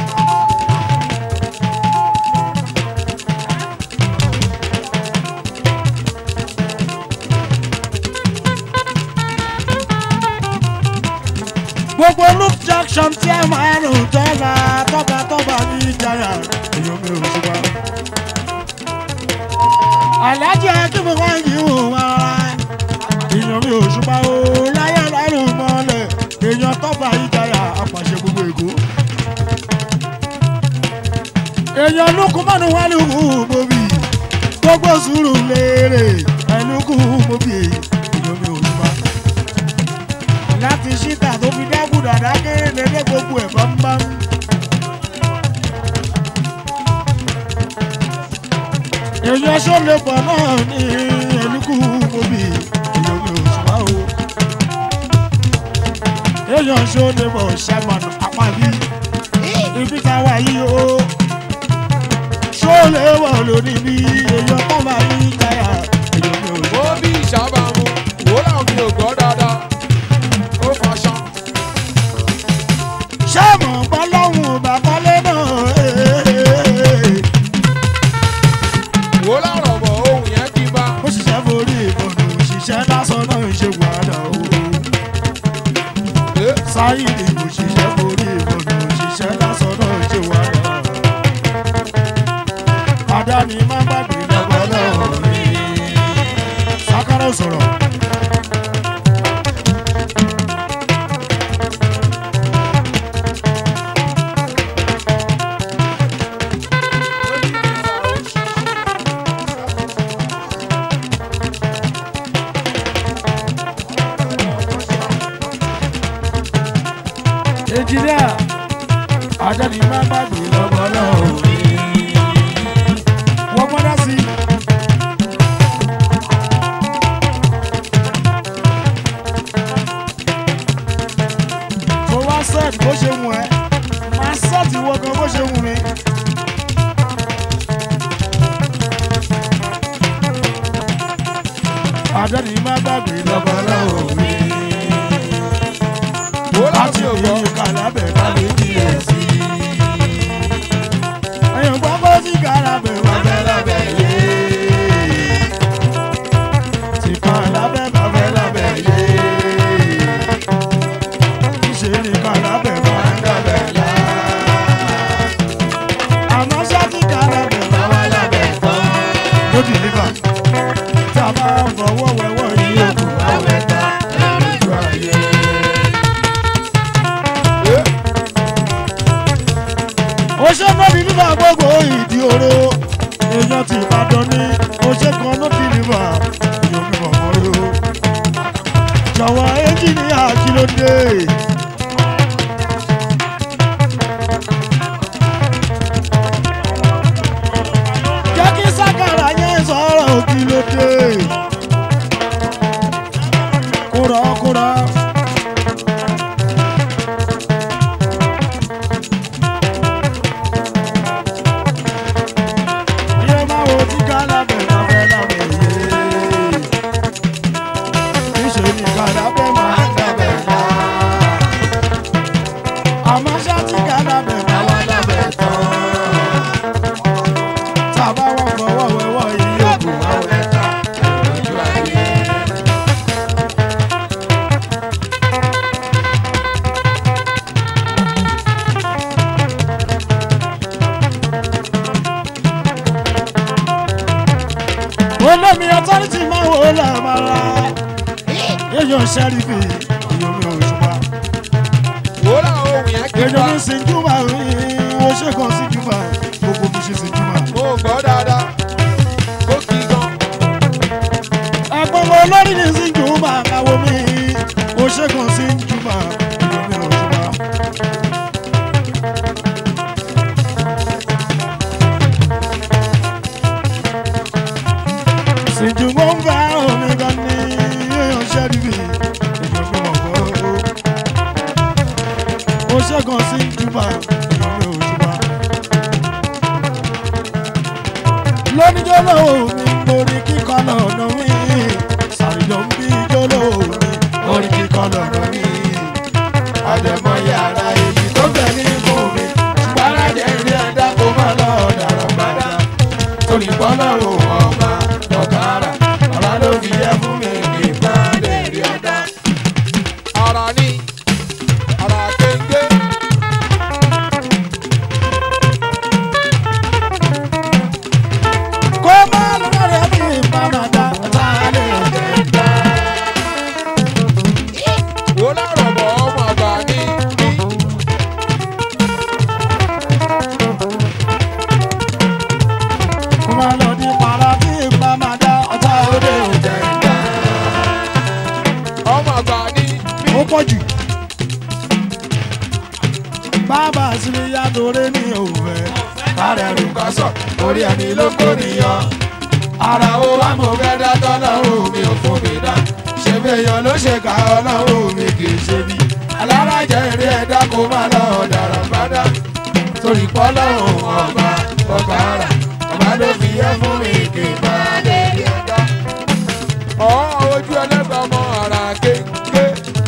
gbogbo luke jackson tí ẹ máa ń tọ́ba tọ́ba tọ́ba yìí jáyà èèyàn mi ò ṣùgbọ́n alájẹ kí mo wá yìí wò wá èèyàn mi ò ṣùgbọ́n o láyé lárùn mọ́lẹ̀ èèyàn tọ́ba ìjayà apàṣẹ gbogbo èkó. èèyàn lókun mọ́nu wá lókun mọ́bì gbogbo sùúrù léèrè ẹlókun mọ́bì èèyàn mi ò ṣùgbọ́n. láti ṣíta tó fi dákú dàdá kéré lẹ́lẹ́ gbogbo ẹ̀ bámbám. èèyàn sọ́lẹ̀ pọ̀ náà ní ẹlúkú mọ́bì èèyàn mi ò ṣùgbọ́n o. èèyàn sọ́lẹ̀ pọ̀ ṣẹ́gun àpábí ibi tá a wà yìí o. sọ́lẹ̀ wọ̀ lónìí bí èèyàn tó máa ń jáyà èèyàn mi ò ó ṣùgbọ́n. bí sábà mú wòlá mi ayíǹde kò ṣiṣẹ́ forí ìbọ̀dọ̀ òṣìṣẹ́ lásán náà ṣe wà náà. àdáni má gbàgbé lọ́gbọ́n náà rí. sákárà sọ̀rọ̀. ẹnjìníà àdáni má gbàgbé lọ́gbọ́n náà rí. wọ́n mọ́dá sí i. tó wá sẹ́ẹ̀tì bó ṣe wù ẹ́ máa sẹ́ẹ̀tì wọ gan bó ṣe wù mí. àdáni má gbàgbé lọ́gbọ́n náà rí. Wọ́n láti láti ògbó ògbọ́. kàlábẹ̀ káwé díẹ̀ sí i. ẹ̀yìn pápá sí kàlábẹ̀ wà fẹ́ lábẹ́ yé. tí kàlábẹ̀ bá fẹ́ lábẹ́ yé. ṣe ni kàlábẹ̀ máa ń dábẹ̀ lá. àmọ́ ṣá tí kàlábẹ̀ bá wà lábẹ́ tán. ló dìlíbà tí a bá fọwọ́ wẹ̀wọ́ yìí ó kù àwẹ̀ ta lójú ayé. ó ṣe mọ́ni nígbà gbogbo ìdí oró èèyàn ti ìbàdàn ní ó ṣe kan ló ti nígbà èèyàn mi mọ̀ mọ́ ló. jọ̀wọ́ ẹ́ńjìnìyà kí ló dé. jẹ́ kí sákàrà yẹn sọ̀rọ̀ kí ló dé. kúrọ̀ kúrọ̀. Iye máa wo tí kálábẹ̀ máa fẹ́ lábẹ́ yé. Níṣẹ́ ni kálábẹ̀ máa ń dábẹ̀ lá. Àmọ́ ṣá tí kálábẹ̀ máa wá lábẹ́ tán. Tàbá wọ́n fọwọ́ wẹ̀wọ́ yìí òkú àwẹ̀ ta lójú ayé. olómi ọtọ́rìtì máa wò ó lẹ́ẹ̀mọ́ra èèyàn ṣẹ́rífì èèyàn mi ò ṣùgbọ́n Wọ́n láwọn ohun yẹn kí n èèyàn bá. mi sin júmọ̀ ó ṣe kan sí júmọ̀ gbogbo mi ṣe sin júmọ̀. Mo gbọ́ dáadáa. Ó kí gan. ẹ̀gbọ́n mi olórí ni sin júmọ̀ àkàwọ́ mi ó ṣe kan sí júmọ̀ èèyàn mi ò ṣùgbọ́n. Sìnjúmọ̀ ń bá omi gan ní èèyàn ṣẹ́rífì èèyàn mi ò gbọ́. ó ṣẹ́gun sí jùmọ̀ ìyọ̀mí òṣùpá. lóníjọ́lọ́ mi lórí kíkọ́ lọ́nà mi sàrìjọ́ ń bí jọ́lọ́ mi lórí kíkọ́ lọ́nà mi. àdèmọ yàrá èyí tó bẹ̀ ní fún mi ṣùgbọ́n alájẹ ilé ẹ̀dá kó má lọ dàrọ̀ padà torí bọ́lọ́run ọba ọ̀gára ọ̀la ló fi yẹ fún mi kí n bá lè rí ọ̀dá. Ara ní. Ara kéńgé. kó má lọ́rẹ̀ bí ìbámadá tá a lè jẹ́ dá. Wọ́n lárọ̀ bọ̀ ọmọ àgbà ní bí. kó má lọ ní para bí ìbámadá ọ̀tá òde òjẹ́ dá. Ọmọ àgbà ní bí. ó pọ̀ jù. bàbá sílé yàtòrè ní òfẹ́. kárẹ̀ rù ká sọ orí ẹni ló kó nìyàn. ara ó wá mo fẹ́ dá tọ́lọ́run mi ò fún mi dá. ṣé fẹ́yàn ló ṣe ká ọlọ́run mi kì í ṣe bí. alárajẹ eré ẹ̀dá kó má lọ ọ̀dàrà bàdá. torí pọ́lọ́run ọba ọba ara ọba ló fi yẹ fún mi kì í má lè rí ẹ̀dá. Ọ̀ ojú ẹlẹ́gbàá ọmọ ara kéńgé.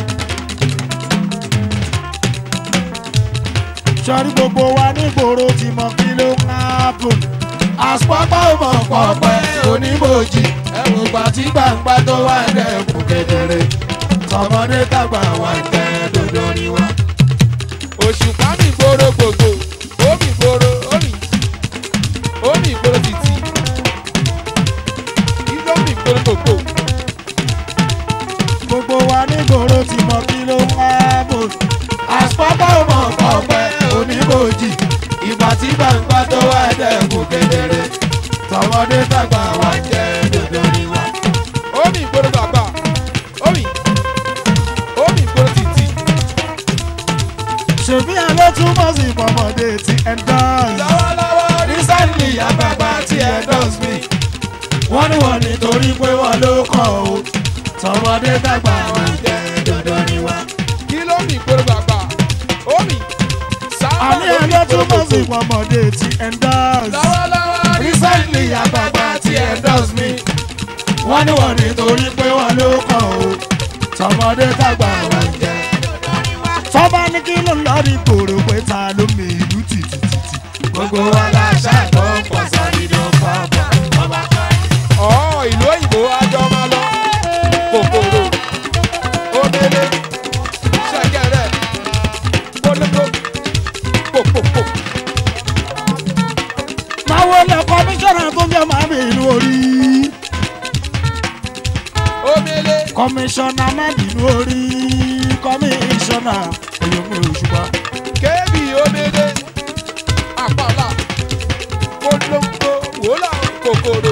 sọrí gbogbo wa nígboro ti mọ kí ló ń hápùn. àpapọ̀ mọ̀ pọ̀pẹ́ oníbòjì ẹ̀rù gbà tí gbàǹgbà tó wà dẹ̀kun kedere. tọmọdé tàgbà wà jẹ́ dodo ni wá. òṣùpá mi gbòòrò gbogbo omi gbòòrò omi omi gbòòrò títì ìlú omi gbòòrò gbogbo gbogbo wa nígboro ti mọ kí ló ń wá bò. àpapọ̀ mọ̀ ọ̀pẹ oníbòjì ìgbà tí gbàǹgbà tó wà dẹ́kun kedere tọmọdé tàgbà wà jẹ́ dodo ni wá. omi gbòòrò bàbà omi omi gbòòrò títì ṣèbí ẹ ló túmọ̀ sí pọ̀mọdé ti endorse. lọ́wọ́lọ́wọ́ recently àgbàgbà tí ẹ dọ́s mi wọ́n ní wọ́n nítorí pé wọ́n ló kọ̀ o tọmọdé tàgbà wà jẹ́ dodo ni wá. kí ló mi gbòòrò bàbà omi sábà àní ẹ ló túmọ̀ sí pọ̀mọdé ti endorse. lọ́wọ́lọ́wọ́ recently àgbàgbà tí ẹ dọ́s mi wọ́n ní wọ́n nítorí pé wọ́n ló kọ̀ o tọmọdé tàgbà wà jẹ́ tọ́ba ní kí ló ń lọ rí gbòòrò pé ta ló mi ìlú tìtìtìtì. gbogbo wa la ṣàgbọ́ pọ̀ sáré ló fà bọ̀ ọba kan. ọ̀ ìlú òyìnbó àjọ máa lọ kòkòrò omele ṣẹ̀kẹ̀rẹ̀ polongo pòpòpò máa wọlé kọmíṣánná tó jẹ́ máa mi ìlú orí. omele kọmíṣánná máa mi ìlú orí. kọmíṣánná olómi òṣùpá. kébì omele àpàlà polongo wòlà kòkòrò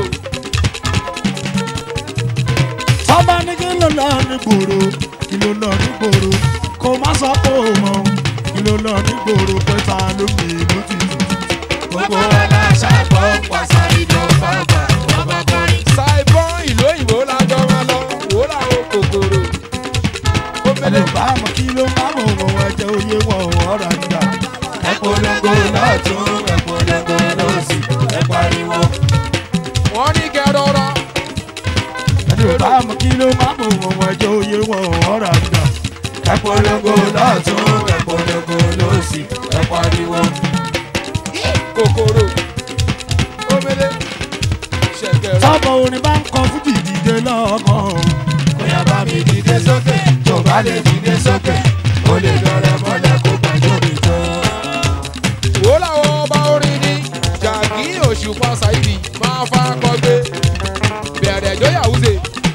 tọ́ba ní kí ló lọ ní gbòòrò kí ló lọ ní gbòòrò kó má sọ pé ó mọ̀ kí ló lọ ní gbòòrò pé ta ló mi ìlú tìtìtì. gbogbo wa la ṣàgbọ́ pọ̀ sáré ló fà bọ̀ ọba kan. ṣàìbọn ìlú òyìnbó lájọ máa lọ wòlà kòkòrò ẹni omele ò bá mọ̀ kí ló má mọ̀ wọ́n ẹ̀jẹ̀ oyé wọn ò ọ̀rọ̀ nígbà. ẹ polongo lọ́tún ẹ polongo lọ́sì ẹ pariwo. wọ́n ní kẹrọrọ ẹni ò bá mọ̀ kí ló má mọ̀ wọ́n ẹ̀jẹ̀ oyé wọn ò ọ̀rọ̀ nígbà. ẹ polongo lọ́tún ẹ polongo lọ́sì ẹ pariwo. kòkòrò omele ṣẹ̀kẹ̀rẹ̀. tọ́bọ̀ orin bá ń kọ fújì dìde lọ́kàn. bóyá bá mi dìde sókè tó bá lè dìde sókè ó lè dọ̀rẹ́ mọ́lẹ̀ kó pàjọ́ mi tó. wò láwọn ọba orin ní jàgí òṣùpá ṣáìdì máa fa kọgbé bẹ̀rẹ̀ ẹjọ́ yàwùzẹ̀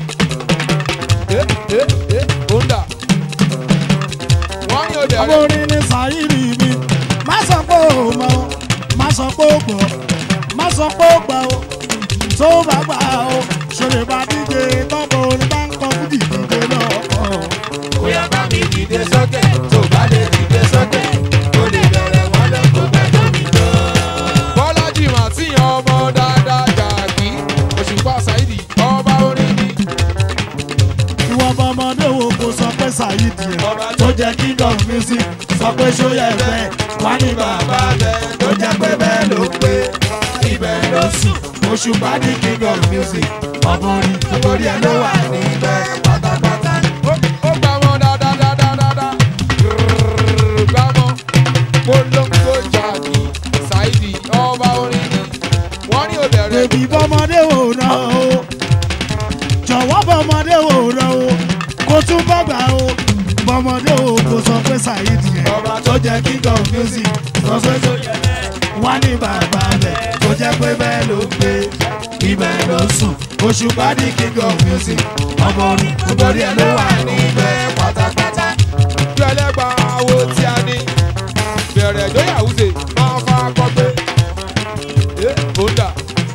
ẹ ẹ ẹ honda wọ́n ní o tọ́bọ̀ bẹ̀rẹ̀ orin ní sàyírí mi. má sọ pé ó mọ̀ o má sọ pé ó gbọ́ má sọ pé ó gbà o tó bá gbà o ṣòlè bá díje tọ́bọ̀ orin bá ń kọ fújì dìde lọ́kàn. bóyá bá mi dìde sókè tó bá lè dìde sókè ó lè dọ̀rẹ́ mọ́lẹ̀ kó pàjọ́ mi tó. bọ́lájì màtí ọmọ dáadáa jàgí òṣùpá ṣáìdì ọba orin ní ìwọ bọmọdé wo kò sọ pé sàyídì ẹ̀. ọba tó jẹ́ king of music sọ pé ṣóyẹ bẹ́ẹ̀ wá ní bàbá bẹ́ẹ̀ tó jẹ́ pé bẹ́ẹ̀ ló pé ibẹ̀ ló sùn Òṣùpá ní king of music ọmọ orin orí ẹ̀ ló wà níbẹ̀ pátápátá. ó ó gbà wọn dáadáa dáadáa dáadáa Grrrr, gbà wọn polongo jàgí ṣáìdì ọba orin ní wọ́n ní o bẹ̀rẹ̀ bèbí bọmọdé wo náà o jọ̀wọ́ bọmọdé wo náà o kó tún bàgbà o bọmọdé wo kò sọ pé sàyídì ẹ̀. ọba tó jẹ́ king of music sọ pé ṣóyẹ bẹ́ẹ̀ wá ní bàbá bẹ́ẹ̀ tó jẹ́ pé bẹ́ẹ̀ ló pé ibẹ̀ ló sùn Òṣùpá ní king of music ọmọ orin orí ẹ̀ ló wà níbẹ̀ pátápátá. gbẹlẹgba wo tí a ní bẹ̀rẹ̀ ẹjọ́ yàwùzẹ̀ máa fa kọgbé ẹ honda.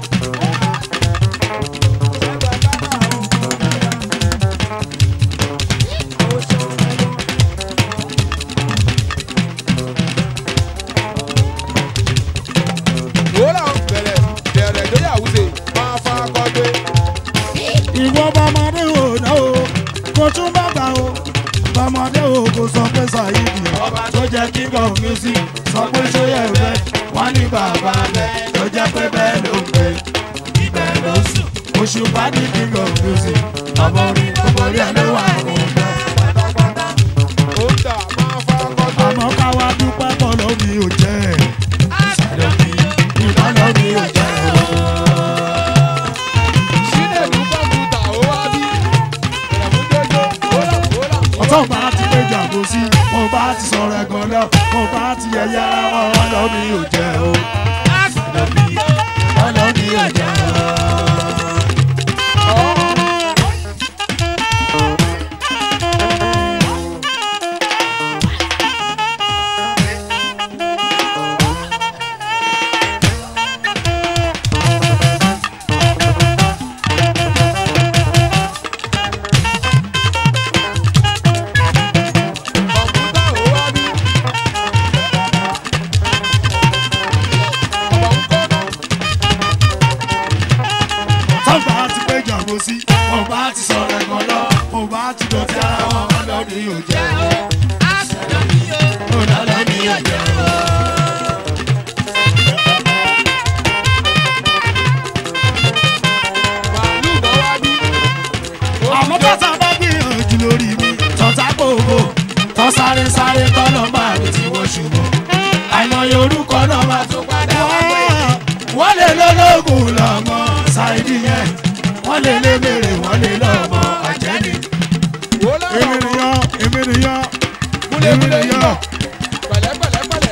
wòlá bẹ̀rẹ̀ bẹ̀rẹ̀ ẹjọ́ yàwùzẹ̀ máa fa kọgbé ìwọ bọmọdé wo náà o kó tún bàgbà o bọmọdé wo kò sọ pé sàyídì ẹ̀. ọba tó jẹ́ king of music sọ pé ṣóyẹ bẹ́ẹ̀ wá ní bàbá bẹ́ẹ̀ tó jẹ́ pé bẹ́ẹ̀ ló pé ibẹ̀ ló sùn Òṣùpá ní king of music ọmọ orin orí ẹ̀ ló wà níbẹ̀ pátápátá. honda máa fa kọgbé. àmọ́ káwa dúpẹ́ pọ̀ lómi ò jẹ́ ẹ̀. Ìsàlọ́bí ìbálòmí ò jẹ́ o. Chinedu kọ̀mpútà ó wá bí. Ìrẹ̀mú jọjọ, wólà wólà. jàbọ́sí mo bá ti sọ̀rọ̀ ẹ̀gàn lọ mo bá ti yẹ̀yẹ́ ara wọn ọ̀dọ́ mi ò jẹ́ o ọ̀dọ́ mi ọ̀dọ́ mi ò jẹ́ o. kọ̀ǹpútà ò wá bí. ọ̀bọ̀ ń kọ́ náà. tọ́gbà ti pé jàbọ́sí mo bá ti sọ̀rọ̀ ẹ̀gàn lọ mo bá ti dọ̀tí ara wọn ọ̀dọ́ mi ò jẹ́ o ọ̀dọ́ mi ò jẹ́ o. màálù mọ́ wá bí. àmọ́ bàtà bá gbìyànjú lórí mi tọ́ta gbogbo tọ́ sáré sáré tọ́nà máa mi tí wọ́n ṣùgbọ́n àìmọye orúkọ náà máa tó padà wá pé wọ́n lè lọ́lọ́gùn lọ́mọ ṣáìdì yẹn wọ́n lè lé mèrè wọ́n lè lọ́mọ àjẹ́ni. wò ó lára èmi ọmọ. nìyàn èmi nìyàn múlẹ̀ èmi múlẹ̀ yìí nìyàn. bọ̀. pẹ̀lẹ́ pẹ̀lẹ́ pẹ̀lẹ́.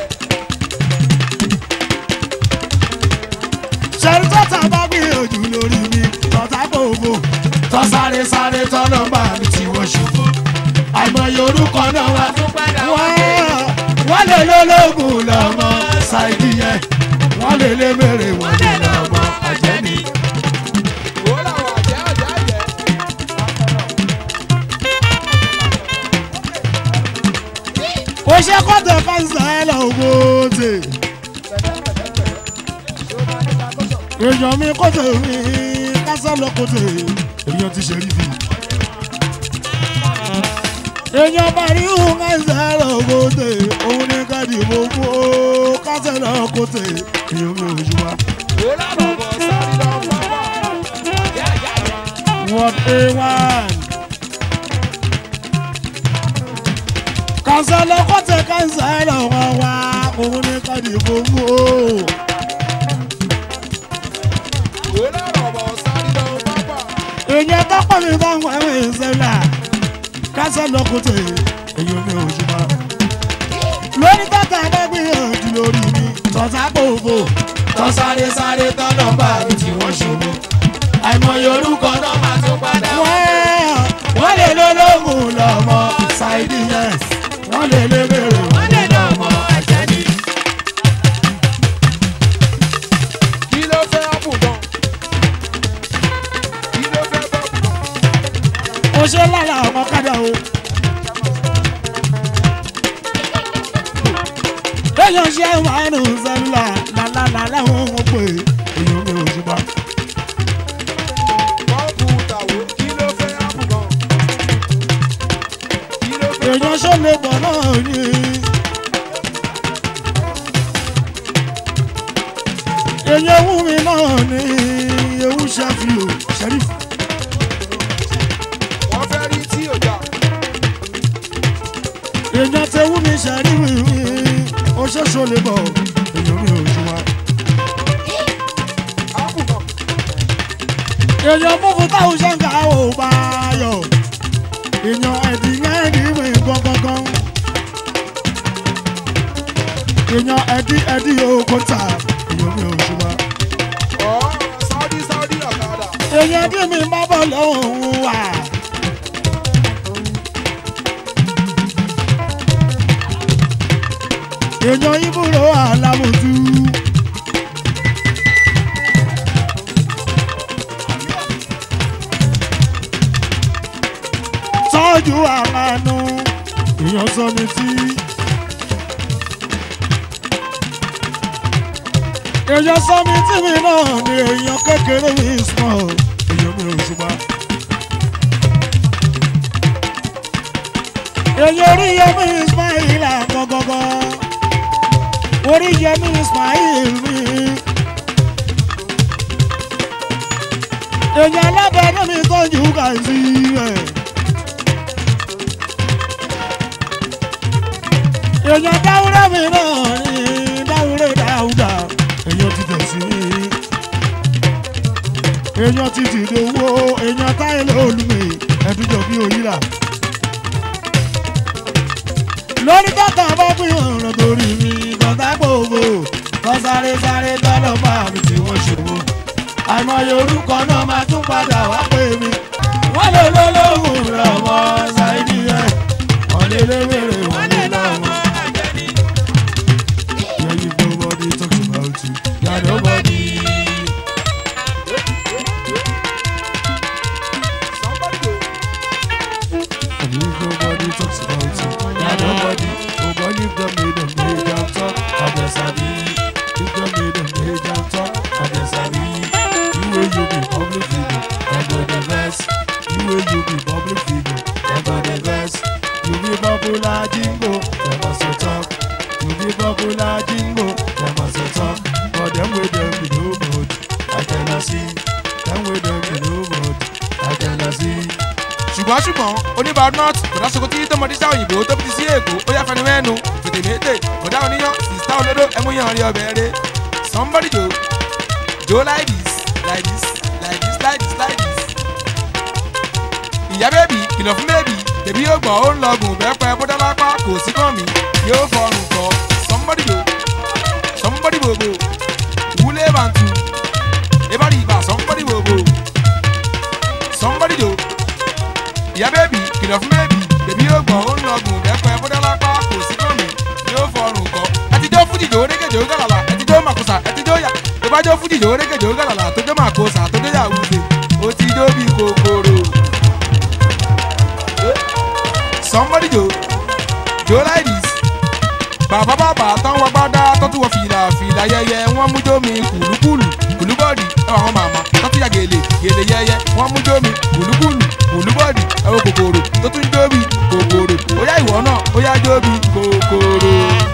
ṣẹ́rí tọ́ta bá gbìyànjú lórí mi tọ́ta gbogbo tọ́ sáré sáré tọ́nà máa mi tí wọ́n ṣùgbọ́n àìmọye orúkọ náà wá tó padà wá pé wọ́n lè lọ́lọ́gùn lọ́mọ ṣáìdì yẹn wọ́n lè lé mèrè wọ́n lè lọ́mọ àjẹ́ni. wò ó làwọn àjẹ́ àjẹ́ àjẹ́. ó ṣe kọ́tẹ̀ fáńsà ẹ̀ lọ gbòòtè. èèyàn mi kọ́tẹ̀ mi kásá lọ kọ́tẹ̀ èèyàn ti ṣe rí fi. èèyàn bá rí òun fáńsà ẹ̀ lọ gbòòtè òun ní káàdì gbogbo kásá lọ kọ́tẹ̀ èèyàn mi ò ṣùgbọ́n. wò ó lára ọmọ sáré lọ pápá. àjẹ́ àjẹ́ àjẹ́. What a one. Kànsá lọ́kọ́ tẹ kànsá lọ́wọ́ wa, òun ní káàdì gbogbo. wò ó lára ọmọ sáré lọ pápá. Èèyàn tọ́pọ̀ mi bá ń wọ ẹ̀wọ̀n ìṣẹ̀lá. Kànsá lọ́kọ́ tẹ èèyàn mi ò ṣùgbọ́n. Lórí tọ́ta bá gbìyànjú lórí mi, tọ́ta gbogbo. Tọ́ sáré sáré tọ́nà bá mi tí wọ́n ṣubú. Àìmọye orúkọ náà máa tún padà wá. Wọ́n lè lólógùn lọ́mọ ṣáìdì yẹn. Wọ́n lè lé bèrè wọ́n lè lọ́mọ àjẹ́ni. kí ló fẹ́ ọ̀pù gan. kí ló fẹ́ bọ́ọ̀pù gan. ó ṣe lára ọmọ kádà o. èèyàn ṣe wàánu sẹ́lúlà lálálà láwọn ọmọ pé èèyàn mi ò ṣùgbọ́n. bọ́ọ̀pù tàwó kí ló fẹ́ ọ̀pù gan. kí ló fẹ́ èèyàn ṣó lè bọ̀ náà ní. èèyàn ewu mi náà ní ewu ṣẹ́fì o ṣẹ́rífù. wọ́n fẹ́ rí tí ò jà. èèyàn tẹ̀wú mi ṣẹ́rífù mi ó ṣoṣo lè bọ̀ èèyàn mi ò ṣùgbọ́n. ọ̀pù gan. èèyàn mú fún táwọn ṣẹ́ǹkà ò bá yọ èèyàn ẹ̀dì ẹ̀dì mi gangan èèyàn ẹ̀dì ẹ̀dì òkò tà èèyàn mi ò ṣùgbọ́n ọ̀ sáúdí sáúdí ọ̀kadà. èèyàn ẹ̀dì mi má bọ̀ lọ́hùn wà. èèyàn ibùdó àlàmùtú. tọ́jú àmànú èèyàn sọ mi tí. èèyàn sọ mi tí mi náà ni èèyàn kékeré mi small èèyàn mi ò ṣùgbọ́n. èèyàn orí yẹmi ismail àgọ́gọ́gọ́ orí yẹmi ismail mi. èèyàn alábẹ́ẹ́dẹ́ mi tọ́jú kàìsí rẹ̀. èèyàn dáwúrẹ́ mi náà ní dáwúrẹ́ dáúdà èèyàn ti tẹ̀sí mi. èèyàn ti dìde owó èèyàn táyé lóòlùmí ẹ̀dújọ́ bí òyìnbá. lórí tọ́tà bá gbìyànjú torí mi kọ́tà gbòòbò kọ́ sáré sáré tọ́lọ̀ bá mi tí wọ́n ṣòwò àìmọye orúkọ náà máa tún padà wá pè mí wọ́n lè lólóhùn rẹ̀ ọmọ ṣáìdì rẹ̀ wọ́n lè léwèrè wọ́n lè lọ́mọ. Yeah, you nobody talks about you. Yeah, nobody. And if nobody talks about you, yeah, nobody. Nobody if them made them made them talk, I guess I be. If them made them made them talk, I guess I be. You will you be public figure, and go the best. You will you be public figure, and go the best. You be popular jingo, them must talk. You be popular jingo, them must talk. But them with them be no good, I cannot see. Them with them be no good, I cannot see. ṣùgbọ́n ṣùgbọ́n oníbàdàn kòdà sokoti tọmọdé sáà òyìnbó tó fi sí èkó ó yà fẹnu mẹ́nu fètè mété kòdà oníyàn sista olódó ẹmúyàn rí ọbẹ̀ rẹ somebody jo jo like this like this like this like this like this. ìyá bẹ́ẹ̀bì kìlọ̀ fún bẹ́ẹ̀bì tèmi yóò gbọ́ ó ń lọgùn bẹ́ẹ̀pẹ́ bódálápá kò sí kàn mí yóò fọrùn kọ somebody jo somebody bobo wúlé bàǹtù ebari ibà somebody bobo somebody jo ìyá bẹ́ẹ̀bì kìlọ̀ fún bẹ́ẹ̀bì bèbí yóò gbọ́n ó ń lọgùn dẹ́pẹ́ bọ́dálápá kò sí kànmí yóò fọrùn kọ́ ẹtijọ́ fújìjọ́ orékèjọ́ gàlàlà ẹtijọ́ màkùsà ẹtijọ́ yà tó bá jọ́ fújìjọ́ orékèjọ́ gàlàlà tó jọ́ màkùsà tó jọ́ yàwùsè ó ti jó bí kòkòrò. somebody jo jo like this bàbá bàbá tán wọ gbádá tó tún wọ fìlà fìlà yẹyẹ wọn mú jómi kùlùkùlù kùlùbọ́ọ̀dì ẹwà àwọn màmá tó tún yà gèlè gèlè yẹyẹ wọn mú jómi kùlùkùlù kùlùbọ́ọ̀dì ẹwà kòkòrò tó tún jóbi kòkòrò ó yá ìwọ náà ó yá jóbi kòkòrò.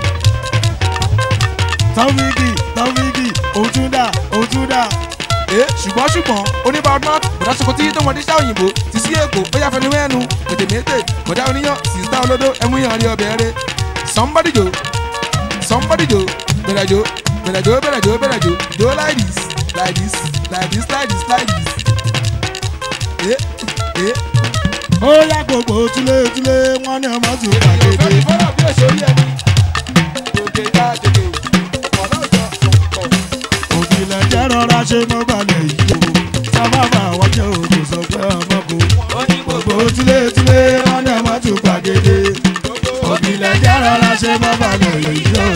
Taofiki, Taofiki, Otuda, Otuda. ee ṣùgbọ́n ṣùgbọ́n oníbàdàn bọ̀dá sokoti tó wọ́n díṣà òyìnbó ti sí èkó ó yà fẹnu mẹ́nu tètè mété bọ̀dá oníyàn sista olódó ẹmúyàn rí ọbẹ̀ rẹ somebody jo somebody jo bẹ̀rẹ̀ jo bẹ̀rẹ̀ jo bẹ̀rẹ̀ jo bẹ̀rẹ̀ jo jo like this like this like this like this like this. ee ee. Ó yá gbogbo túlétúlé wọn ní ọmọ tún gbàgede. fọ́nà bí èso yẹ ni gòkè já gègé ọ̀nà ìjọ kọ̀. Òbílẹ̀ jẹ́ rọra ṣe mọ́ balẹ̀ yìí o. Sábàbà wọ́n jẹ́ òjò sọ pé ọmọ kò. Gbogbo túlétúlé wọn ní ọmọ tún gbàgede. Òbílẹ̀ jẹ́ rọra ṣe mọ́ balẹ̀ yìí o.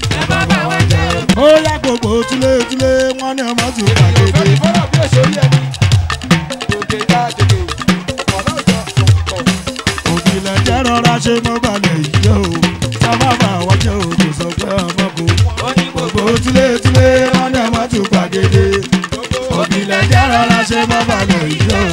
Ó yá gbogbo túlétúlé wọn ní ọmọ tún gbàgede. fọ́nà bí èso yẹ ni gòkè já gègé ọ̀nà ìjọ kọ̀. Òbílẹ̀ jẹ́ rọra ṣe mọ́ balẹ̀ yìí o. Sábàbà wọ́n jẹ́ òjò sọ pé ọmọ kò. Gbogbo túlétúlé wọn ní ọmọ tún gbàgede. Òbílẹ̀ jẹ́ rọra ṣe mọ́ balẹ̀ yìí o.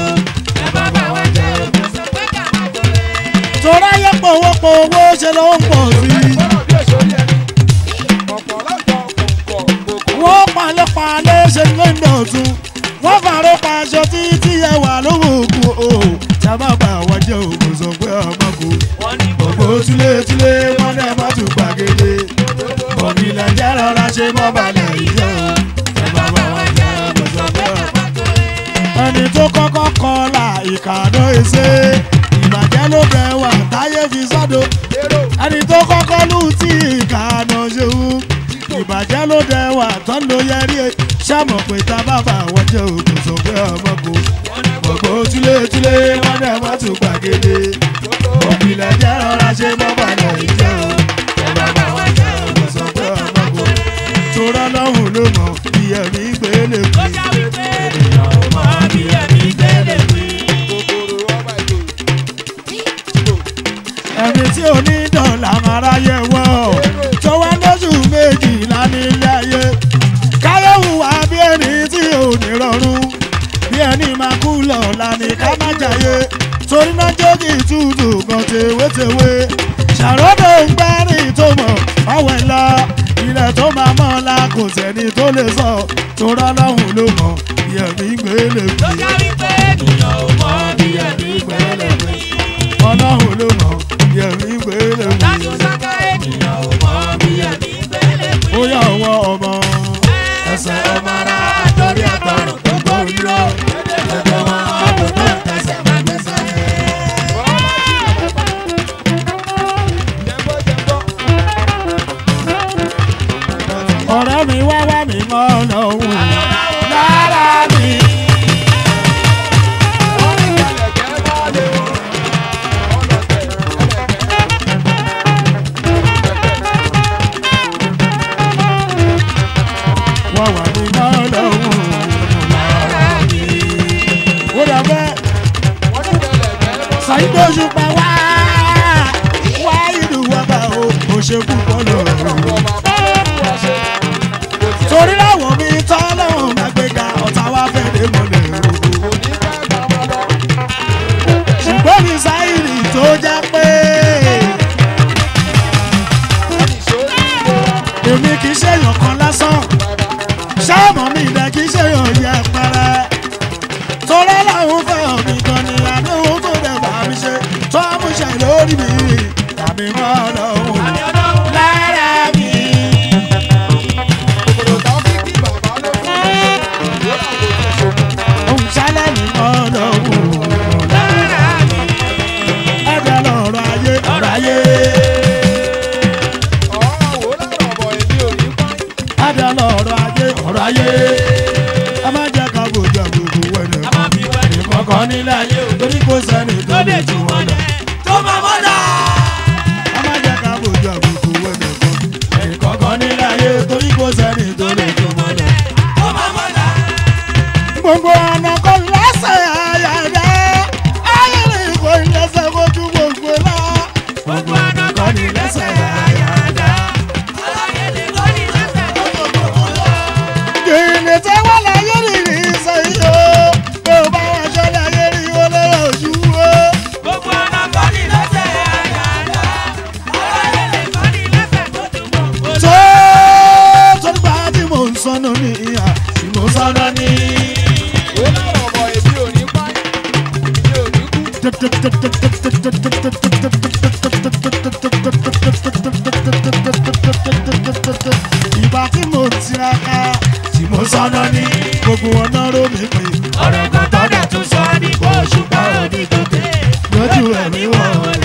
Torá yẹ pòwópò owó ṣe ló ń pọ̀ sí i. fọ́nà bí èso yẹ ni ọ̀pọ̀ lọ́jọ́ kọ̀ọ̀kọ̀ kòkó. Wọ́n palẹ̀ palẹ̀ ṣe ló ń dọ̀tun. Wọ́n fàárọ̀ pa aṣọ títí ẹ wà lówó òkú o. Sábà bá àwọn jẹ́ òkú sọ pé ọmọ kò. Gbogbo túlétúlé wọn náà má tún gbàgede. Òbílẹ̀ jẹ́ rọra ṣe mọ́ balẹ̀ yìí o. Sábà bá àwọn jẹ́ òkú sọ pé ọmọ kò. Ẹni tó kọ́kọ́ kọlà ìkàdó ẹsẹ̀. Ìbàjẹ́ ló bẹ̀ wà táyé fi sọ́dọ̀ lérò ẹni tó kọ́kọ́ lù tí ìkànnà ṣeun ìbàjẹ́ ló dẹ wà tán ló yẹrí e ṣàmọ̀ pé tá bàbá wọn jẹ́ òkú sọ pé ọmọ kò gbogbo túlétúlé wọn dẹ̀ wọ́n tún gbàgede òbílẹ̀ jẹ́ rọra ṣe mọ́ balẹ̀ ìjẹ́ o ẹ bàbá wọn jẹ́ òkú sọ pé ọmọ kò torọ́ lọ́hùn ló mọ̀ bí ẹ̀mí gbélé kú ènìyàn ò mọ̀ bí ẹ̀mí gbélé kú. kòkòrò ọmọ ìjò. ẹni tí ò ní dọ̀là máa ráyè wọ́ tó wá lóṣù méjìlá nílé ayé káyọ̀wù wá bí ẹni tí ò ní rọrùn bí ẹni máa kú lọ́la ní ká má jàyé torí náà jókì tútù kan tewétewé ṣàròdò ń gbẹ́rìn tó mọ̀ ọ̀wẹ̀ lọ ilẹ̀ tó máa mọ́ la kò sẹ́ni tó lè sọ tó rọ́lọ́hùn ló mọ̀ bí ẹ̀mí gbélé fi bí ẹ̀mí gbélé fi ọlọ́run ló mọ̀ bí ẹ̀mí gbélé fi ó yà ọwọ́ ọmọ ẹsẹ̀ ọmọ ara àtọ́rí àtọrùn tó gbórí lọ ẹgbẹ́ wọn ọdún tó ń tẹsẹ̀ máa gbẹ́sẹ̀. jẹ́ńbọ́ jẹ́ ọlọ́run lára mi. wọ́n ní kẹlẹ̀kẹ́ máa lé o. ọlọ́tẹ̀ ẹlẹ́kẹ́. wọ́n wà ní ọlọ́run lára mi. ó dà bẹ́ẹ̀ wọ́n ní kẹlẹ̀kẹ́ máa ṣàyíndó ṣùpá wá wá ìlú wa bá o kò ṣe púpọ̀ lọ́rùn. ọ̀pọ̀ bàbá ló fún wa ṣe. kò tiẹ̀ torí láwọn mi tọ́ lọ́hùn máa gbéga ọ̀tá wa fẹ́ lè mọ̀lẹ́ o. kò ní fẹ́ gbà wọn lọ. ṣùgbọ́n mi sáyìrì tó jẹ́ pé wọ́n ní ṣó ní ilé wa. èmi kì í ṣèyàn kan lásán ṣáàmù mi ilẹ̀ kì í ṣèyàn yẹ pẹ́rẹ́ torí láwọn fẹ́ mi gan ni àdéhùn tó dẹ̀ bá mi ṣe tó mú ṣe lórí mi tàbí mọ́ lọ́hùn lára mi. kòkòrò táwọn fi kí bàbá ló fún wa ṣe. wọ́n náà kò tún ṣòfò. òun ṣálẹ̀ ní mọ́ lọ́hùn lára mi. ẹ̀dẹ̀ lọ́rọ̀ ayé ọ̀rọ̀ ayé. ọ̀rọ̀ wo lọ́rọ̀ bọ̀ èmi ò ní pa. ẹ̀dẹ̀ lọ́rọ̀ ayé ọ̀rọ̀ ayé. ẹ má jẹ́ ká bójú àgbègbè wẹ̀lẹ̀ kọ̀ọ̀kan nílẹ̀ ayé o torí kò sẹ́ni tó lè jù wọ́n lọ. ẹ má jẹ́ ká bójú àgbègbè wẹ̀lẹ̀ kọ̀ọ̀kan nílẹ̀ ayé o torí kò sẹ́ni tó lè jù wọ́n lọ. gbogbo ọ̀nà kò lẹ́sẹ̀ àyàdá ayé lè kó lẹ́sẹ̀ fojú gbogbo lọ. gbogbo ọ̀nà kò ní lẹ́sẹ̀ àyàdá. Gèlè tí wọ́n láyé rìnrìn sẹ́yìn o, bí o bá wá aṣọ láyé rí o lọ́rọ̀ ojú o. tó torí bá tí mò ń sọnù ní ìhà tí mò ń sọnù ní. wo lọ́rọ̀ bọ̀ èmi ò ní pa. èmi ò ní kú. ìgbà tí mo tiraka tí mo sọnù ní gbogbo ọ̀nà ró mi pé ọ̀rọ̀ kan tọ́jà tún sọ ní kó ṣùpá òní gòkè lójú ẹ̀mí wọ̀.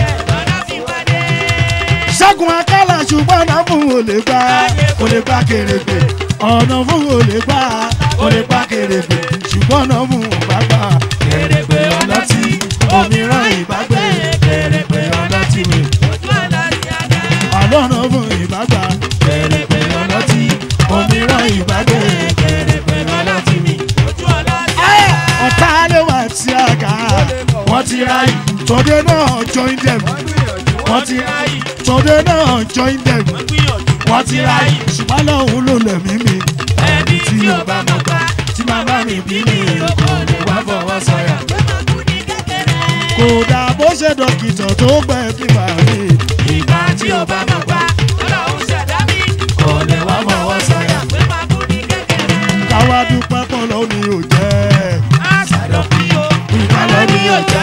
ṣẹ́gun akálà ṣùgbọ́n náà fún olè gbá olè gbá kèrègbè ọ̀nà fún olè gbá olè gbá kèrègbè ṣùgbọ́n náà fún òbá gbà kèrègbè ọlọ́tí òmíràn ìbágbé kèrègbè ọlọ́tí mi àlọ́nà fún ìbágbà kèrègbè ọlọ́tí òmíràn ìbágbé kèrègbè ọlọ́tí mi. ọ̀tá lè wà tí a kà á wọ́n ti ra yìí tọ́dé náà join them wọ́n gbìyànjú. wọ́n ti ra yìí tọ́dé náà join them wọ́n ti ra yìí ṣùgbọ́n lọ́hùn ló lẹ̀mí mi tí yóò bá mọ̀ gbà tí màmá mi bí mi kò lè wá fọwọ́ sọ̀yà. kò dà bó ṣe dókítà tó gbẹ kí màá rí ìgbà tí yóò bá mọ̀ gbà kò lè wá fọwọ́ sọ̀yà. káwá dúpẹ́ pọ̀ lọ́wọ́ ni ò jẹ́ ìgbà lọ́wọ́ ni ò jẹ́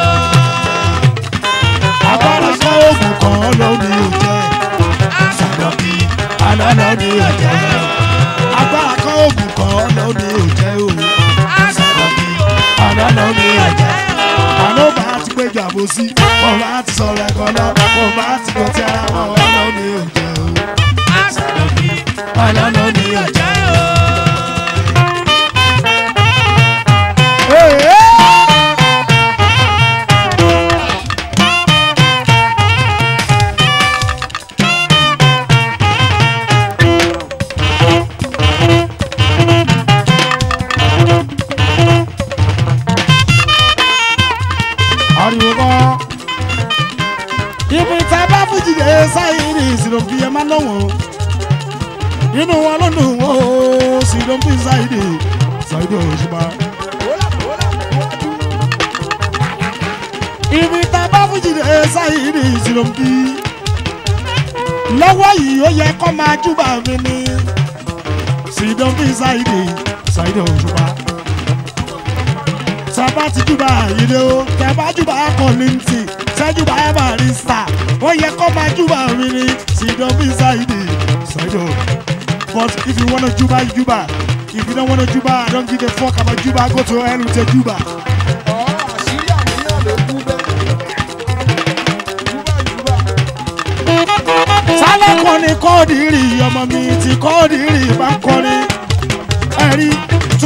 agbára kọ́ oògùn kan lọ́wọ́ ni ò jẹ́ sàdọ̀kì àná lọ́wọ́ ni ò jẹ́ agbára kọ́ oògùn kan lọ́wọ́ ni ò jẹ́ o sàdọ̀kì àná lọ́wọ́ ni ò jẹ́ àná bá ti péjọ àbòsí wọn bá ti sọ̀rọ̀ ẹ̀kọ́ náà wọn bá ti gbọ́ tí ara wọn lọ́wọ́ ni ò jẹ́ o sàdọ̀kì àná lọ́wọ́ ni ò jẹ́ o. Hey, hey! ariwo kọ́. ibi tá a bá fújì dé sáyé ní ìsìlò fi ẹ máa lọ́wọ́. inú wọn ló dùn ó ìsìlò fi sáyé ní sáyé ní òṣùpá. wọ́lá wọ́lá wọ́jú. ibi tá a bá fújì dé sáyé ní ìsìlò fi. lọ́wọ́ yìí ó yẹ kó máa júbà mi ní. ìsìlò fi sáyé ní sáyé ní òṣùpá. sábà ti júbà yìí lé o tẹ̀bá júbà kọ́lìntì sẹ́júbà barista wọ́n yẹ kó máa júbà mi ní sídọ̀ bí ṣáìdì ṣáìdọ̀ but if you wanna júbà júbà if you don't wanna júbà I don't give a fuck about júbà go to hell with your júbà. ọ̀rọ̀ àṣírí àníyàn ló kú bẹ́ẹ̀. júbà júbà. sálẹ̀ kan ní kọ́ọ̀dìrì ọmọ mi ti kọ́ọ̀dìrì bá ń kọrin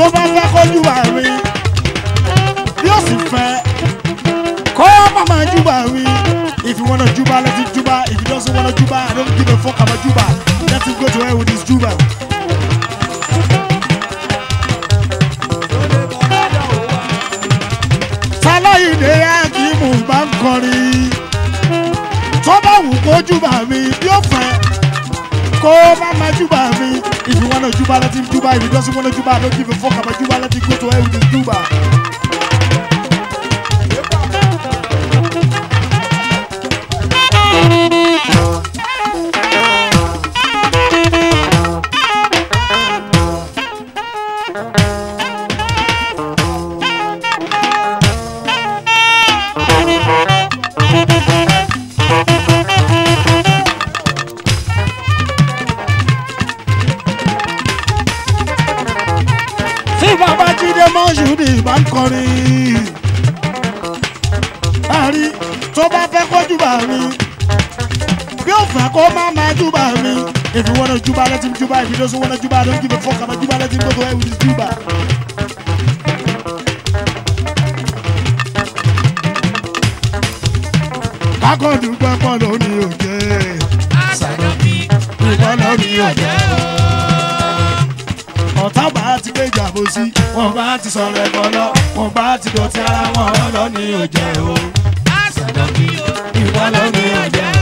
bá fẹ́ kójú bá mi bí ó sì fẹ́ kó má máa júbà mi if you wanna júbà let him júbà if you don't wanna júbà I don't give a fuck about júbà let him go to hell with his júbà. sáláyìndé akíìmù bá ń kọrin tó bá wù kó júbà mi bí ó fẹ́ kó má máa júbà mi if you wanna júbà let him júbà if you don't wanna júbà I don't give a fuck about júbà let him go to hell with his júbà. tí bàbá jíde mọ́ṣúdì bá ń kọrin àrí tó bá fẹ́ kó júbà mi bí ó fẹ́ kó má máa júbà mi if you wanna júbà let him júbà if you don't wanna júbà don't give a fuck about júbà let him go to hell with his júbà. kákọ́dù gbẹ́pọ̀ lónìí òjé ìgbọ́ lónìí òjé ọ̀tá bá ti gbé ìjàmbó sí wọn bá ti sọ̀rọ̀ ẹ̀kọ́ lọ wọn bá ti dọ̀tí ara wọn lọ ní òjẹ́ o ìwọ lọ ní òjẹ́ o.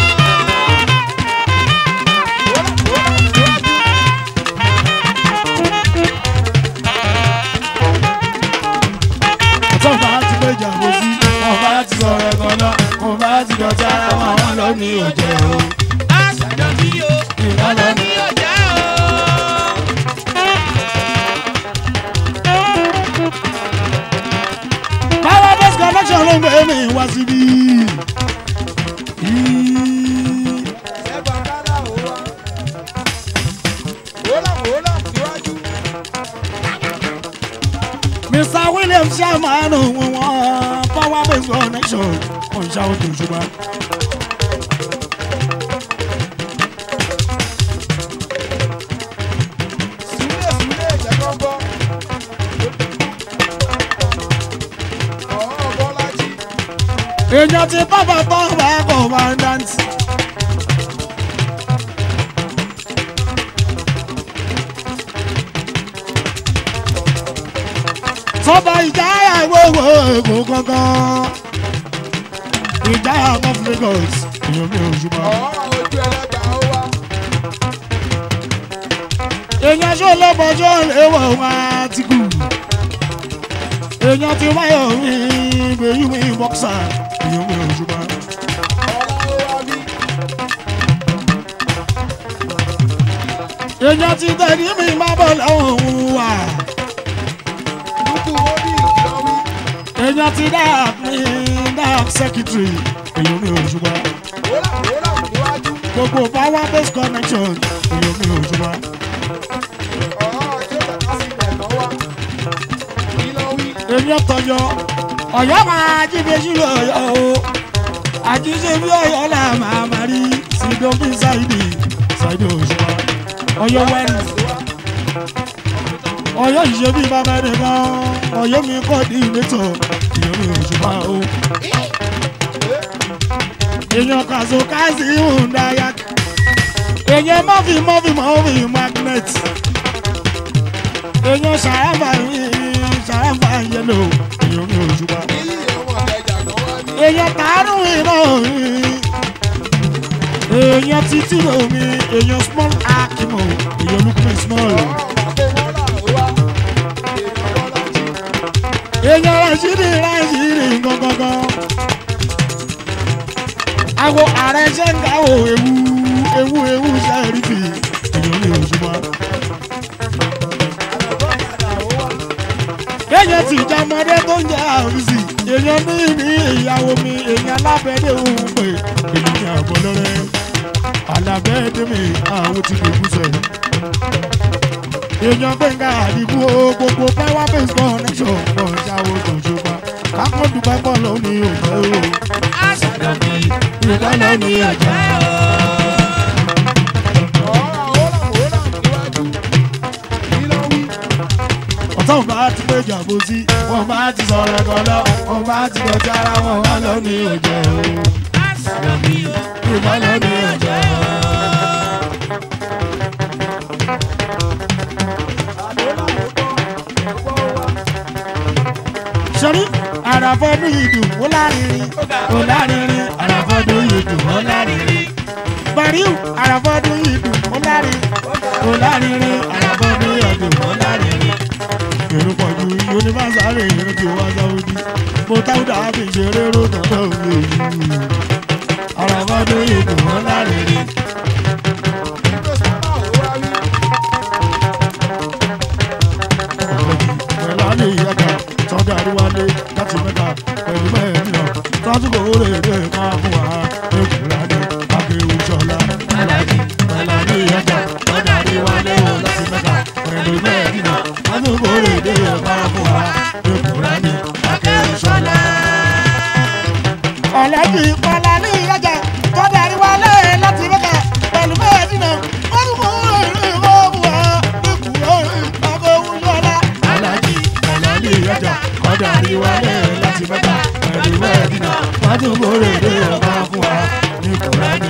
ọ̀tá bá ti gbé ìjàmbó sí wọn bá ti sọ̀rọ̀ ẹ̀kọ́ lọ wọn bá ti dọ̀tí ara wọn lọ ní òjẹ́ o ìwọ lọ ní power base connection ló ń gbé mi wá síbí. ẹgbà kálá ò wá. wòlá wòlá síwájú. Mr. William Shamanu wọn power base connection wọn ṣàwọn tó ṣùgbọ́n. Súlẹ̀ súlẹ̀ jẹ́ kán gbọ́. Ọ̀ọ́ Bọ́lájí. èèyàn ti bábà bá wà commandant. sọ́ba ìjáyà gbogbo èkó kankan ìjáyà of Lagos èèyàn mi ò ṣùgbọ́n. Ọ̀ọ́ ojú ẹlẹ́gbà ó wá. èèyàn ṣó lọ́bọ̀jọ́ léwọ̀ wá ti kù èèyàn ti wáyọ̀ mi gbèyí mi bọ́ksà èèyàn mi ò ṣùgbọ́n. Ọ̀la ó wá bí. èèyàn ti tẹ̀lé mi má bọ̀ lọ́wọ́ òun wà Dúkú ó ní ìjọwí. èèyàn ti dark mi dark secretary èèyàn mi ò ṣùgbọ́n. Wòlá wòlá síwájú. gbogbo power base connection èèyàn mi ò ṣùgbọ́n. Ọ̀ọ́ tí ó tẹ̀ka sí ilẹ̀ kan wá. Kí ló wí? èèyàn tọyọ ọ̀yọ́ máa jíbe sílò ọ̀yọ́ o àjíṣe bí ọ̀yọ́ là máa má rí sídọ́bí ṣáìdì ṣáìdì òṣùpá ọ̀yọ́ wẹ́rì ọ̀yọ́ ìṣe bí bàbá rẹ̀ gan ọ̀yọ́ mi kọ́ di ìletọ̀ èèyàn mi òṣùpá o èèyàn kàṣọ káàsì ìhùndàyà èèyàn mọ́fì mọ́fì mọ́fì magnet èèyàn ṣàràfà ṣàràfà yẹlò èèyàn mi òṣùpá Níyì ọmọ ẹ̀jà kan wá bí. èèyàn tààrùn iná èèyàn títí omi èèyàn small akimo èèyàn lukman small Ọ̀ọ́ bàbá wọ́lá ó wá. Èèyàn Bọ́lájí. èèyàn rashidi rashidi gangan àwo ààrẹ ṣẹ́ńgà wo ewu ewu ewu sẹ́ẹ̀rìfì èèyàn mi òṣùpá Àlọ́bọ̀kadà ó wá. èèyàn ti jàmọ́dé tó ń jẹ́ àrùsì èèyàn ní ní ìyàwó mi èèyàn alábẹ́dẹ́ òun pé èmi ní àbọ̀ lọ́rẹ́ alábẹ́dẹ́ mi àwọn ti lè kú sẹ̀. èèyàn gbẹ̀ngà àdìbò gbogbo power base connection pọ̀ ṣàwọ̀ tó ṣùgbọ́n kákọ́ dùgbà pọ̀ lọ ní òjò o. ìgbà lọ ní òjò. Ọ̀ọ́ wòlá wòlá síwájú. Kí ló wí? ọ̀tọ̀ bá ti pé jàmbó sí wọn bá ti sọ̀rọ̀ kan lọ wọn bá ti dọ̀tí ara wọn wá lọ ní òjò ìwà lọ ní òjò. sọ́rí àràfọ́dún ìdùn ó lárinrin ó lárinrin àràfọ́dún ìdùn ó lárinrin bariu àràfọ́dún ìdùn ó lárin ó lárinrin àràfọ́dún ìdùn ó lárinrin èrò pọ̀jù yunifásitì èrò tí wọ́n sáwọ́dí mo táwùdà fi ṣeré ró tọ́tọ́ òye yìí àràfọ́dún ìdùn ó lárinrin. pẹ̀lú àlè ìyàgà tọ́jà àríwálé láti mẹ́ta pẹ̀lú mẹ́rin náà tọ́jú kò rè é máa fún wa èkúrádé akéwì sọlá alájí pẹ̀lú àlè ìyàgà tọ́jà àríwálé wò láti mẹ́ta pẹ̀lú mẹ́rin náà tọ́jú kò rè é máa fún wa èkúrádé akéwì sọlá. ọ̀lẹ́jì pọ̀lá ní ìyájà tọ́jà àríwálé láti mẹ́ta pẹ̀lú mẹ́ẹ̀ẹ́dínà wọ́n tún kọ́ ìrìn ìwọ́ọ̀bù wa ìkùrọ̀ àbẹ̀wò yọ̀ọ́lá. alájí pẹ̀lú àlè ìyàgà tọ́jà àríwálé láti mẹ́ta pẹ̀lú mẹ́rin náà tọ́jú kò rè é máa fún wa èkúrádé.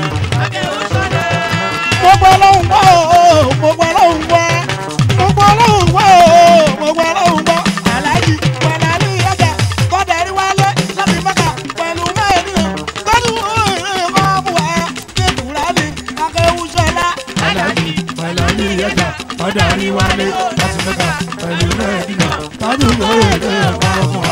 gbogbo ọlọ́run gbọ́ ooo gbogbo ọlọ́run gbọ́ gbogbo ọlọ́run gbọ́ ooo gbogbo ọlọ́run gbọ́ aláàjì pẹ̀lú àlè ìyájà tọ́jà àríwálé láti mẹ́ta pẹ̀lú mẹ́ẹ̀ẹ́dínà tọ́jú ìrìn ìwọ́ọ̀bù wa ìkùrọ̀ ní akéwù sọlá. alájí pẹ̀lú ní ẹ̀ka ọ̀dà àríwálé láti mẹ́ta pẹ̀lú mẹ́ẹ̀dínà tọ́jú lórí èdè ọ̀pá ọmọ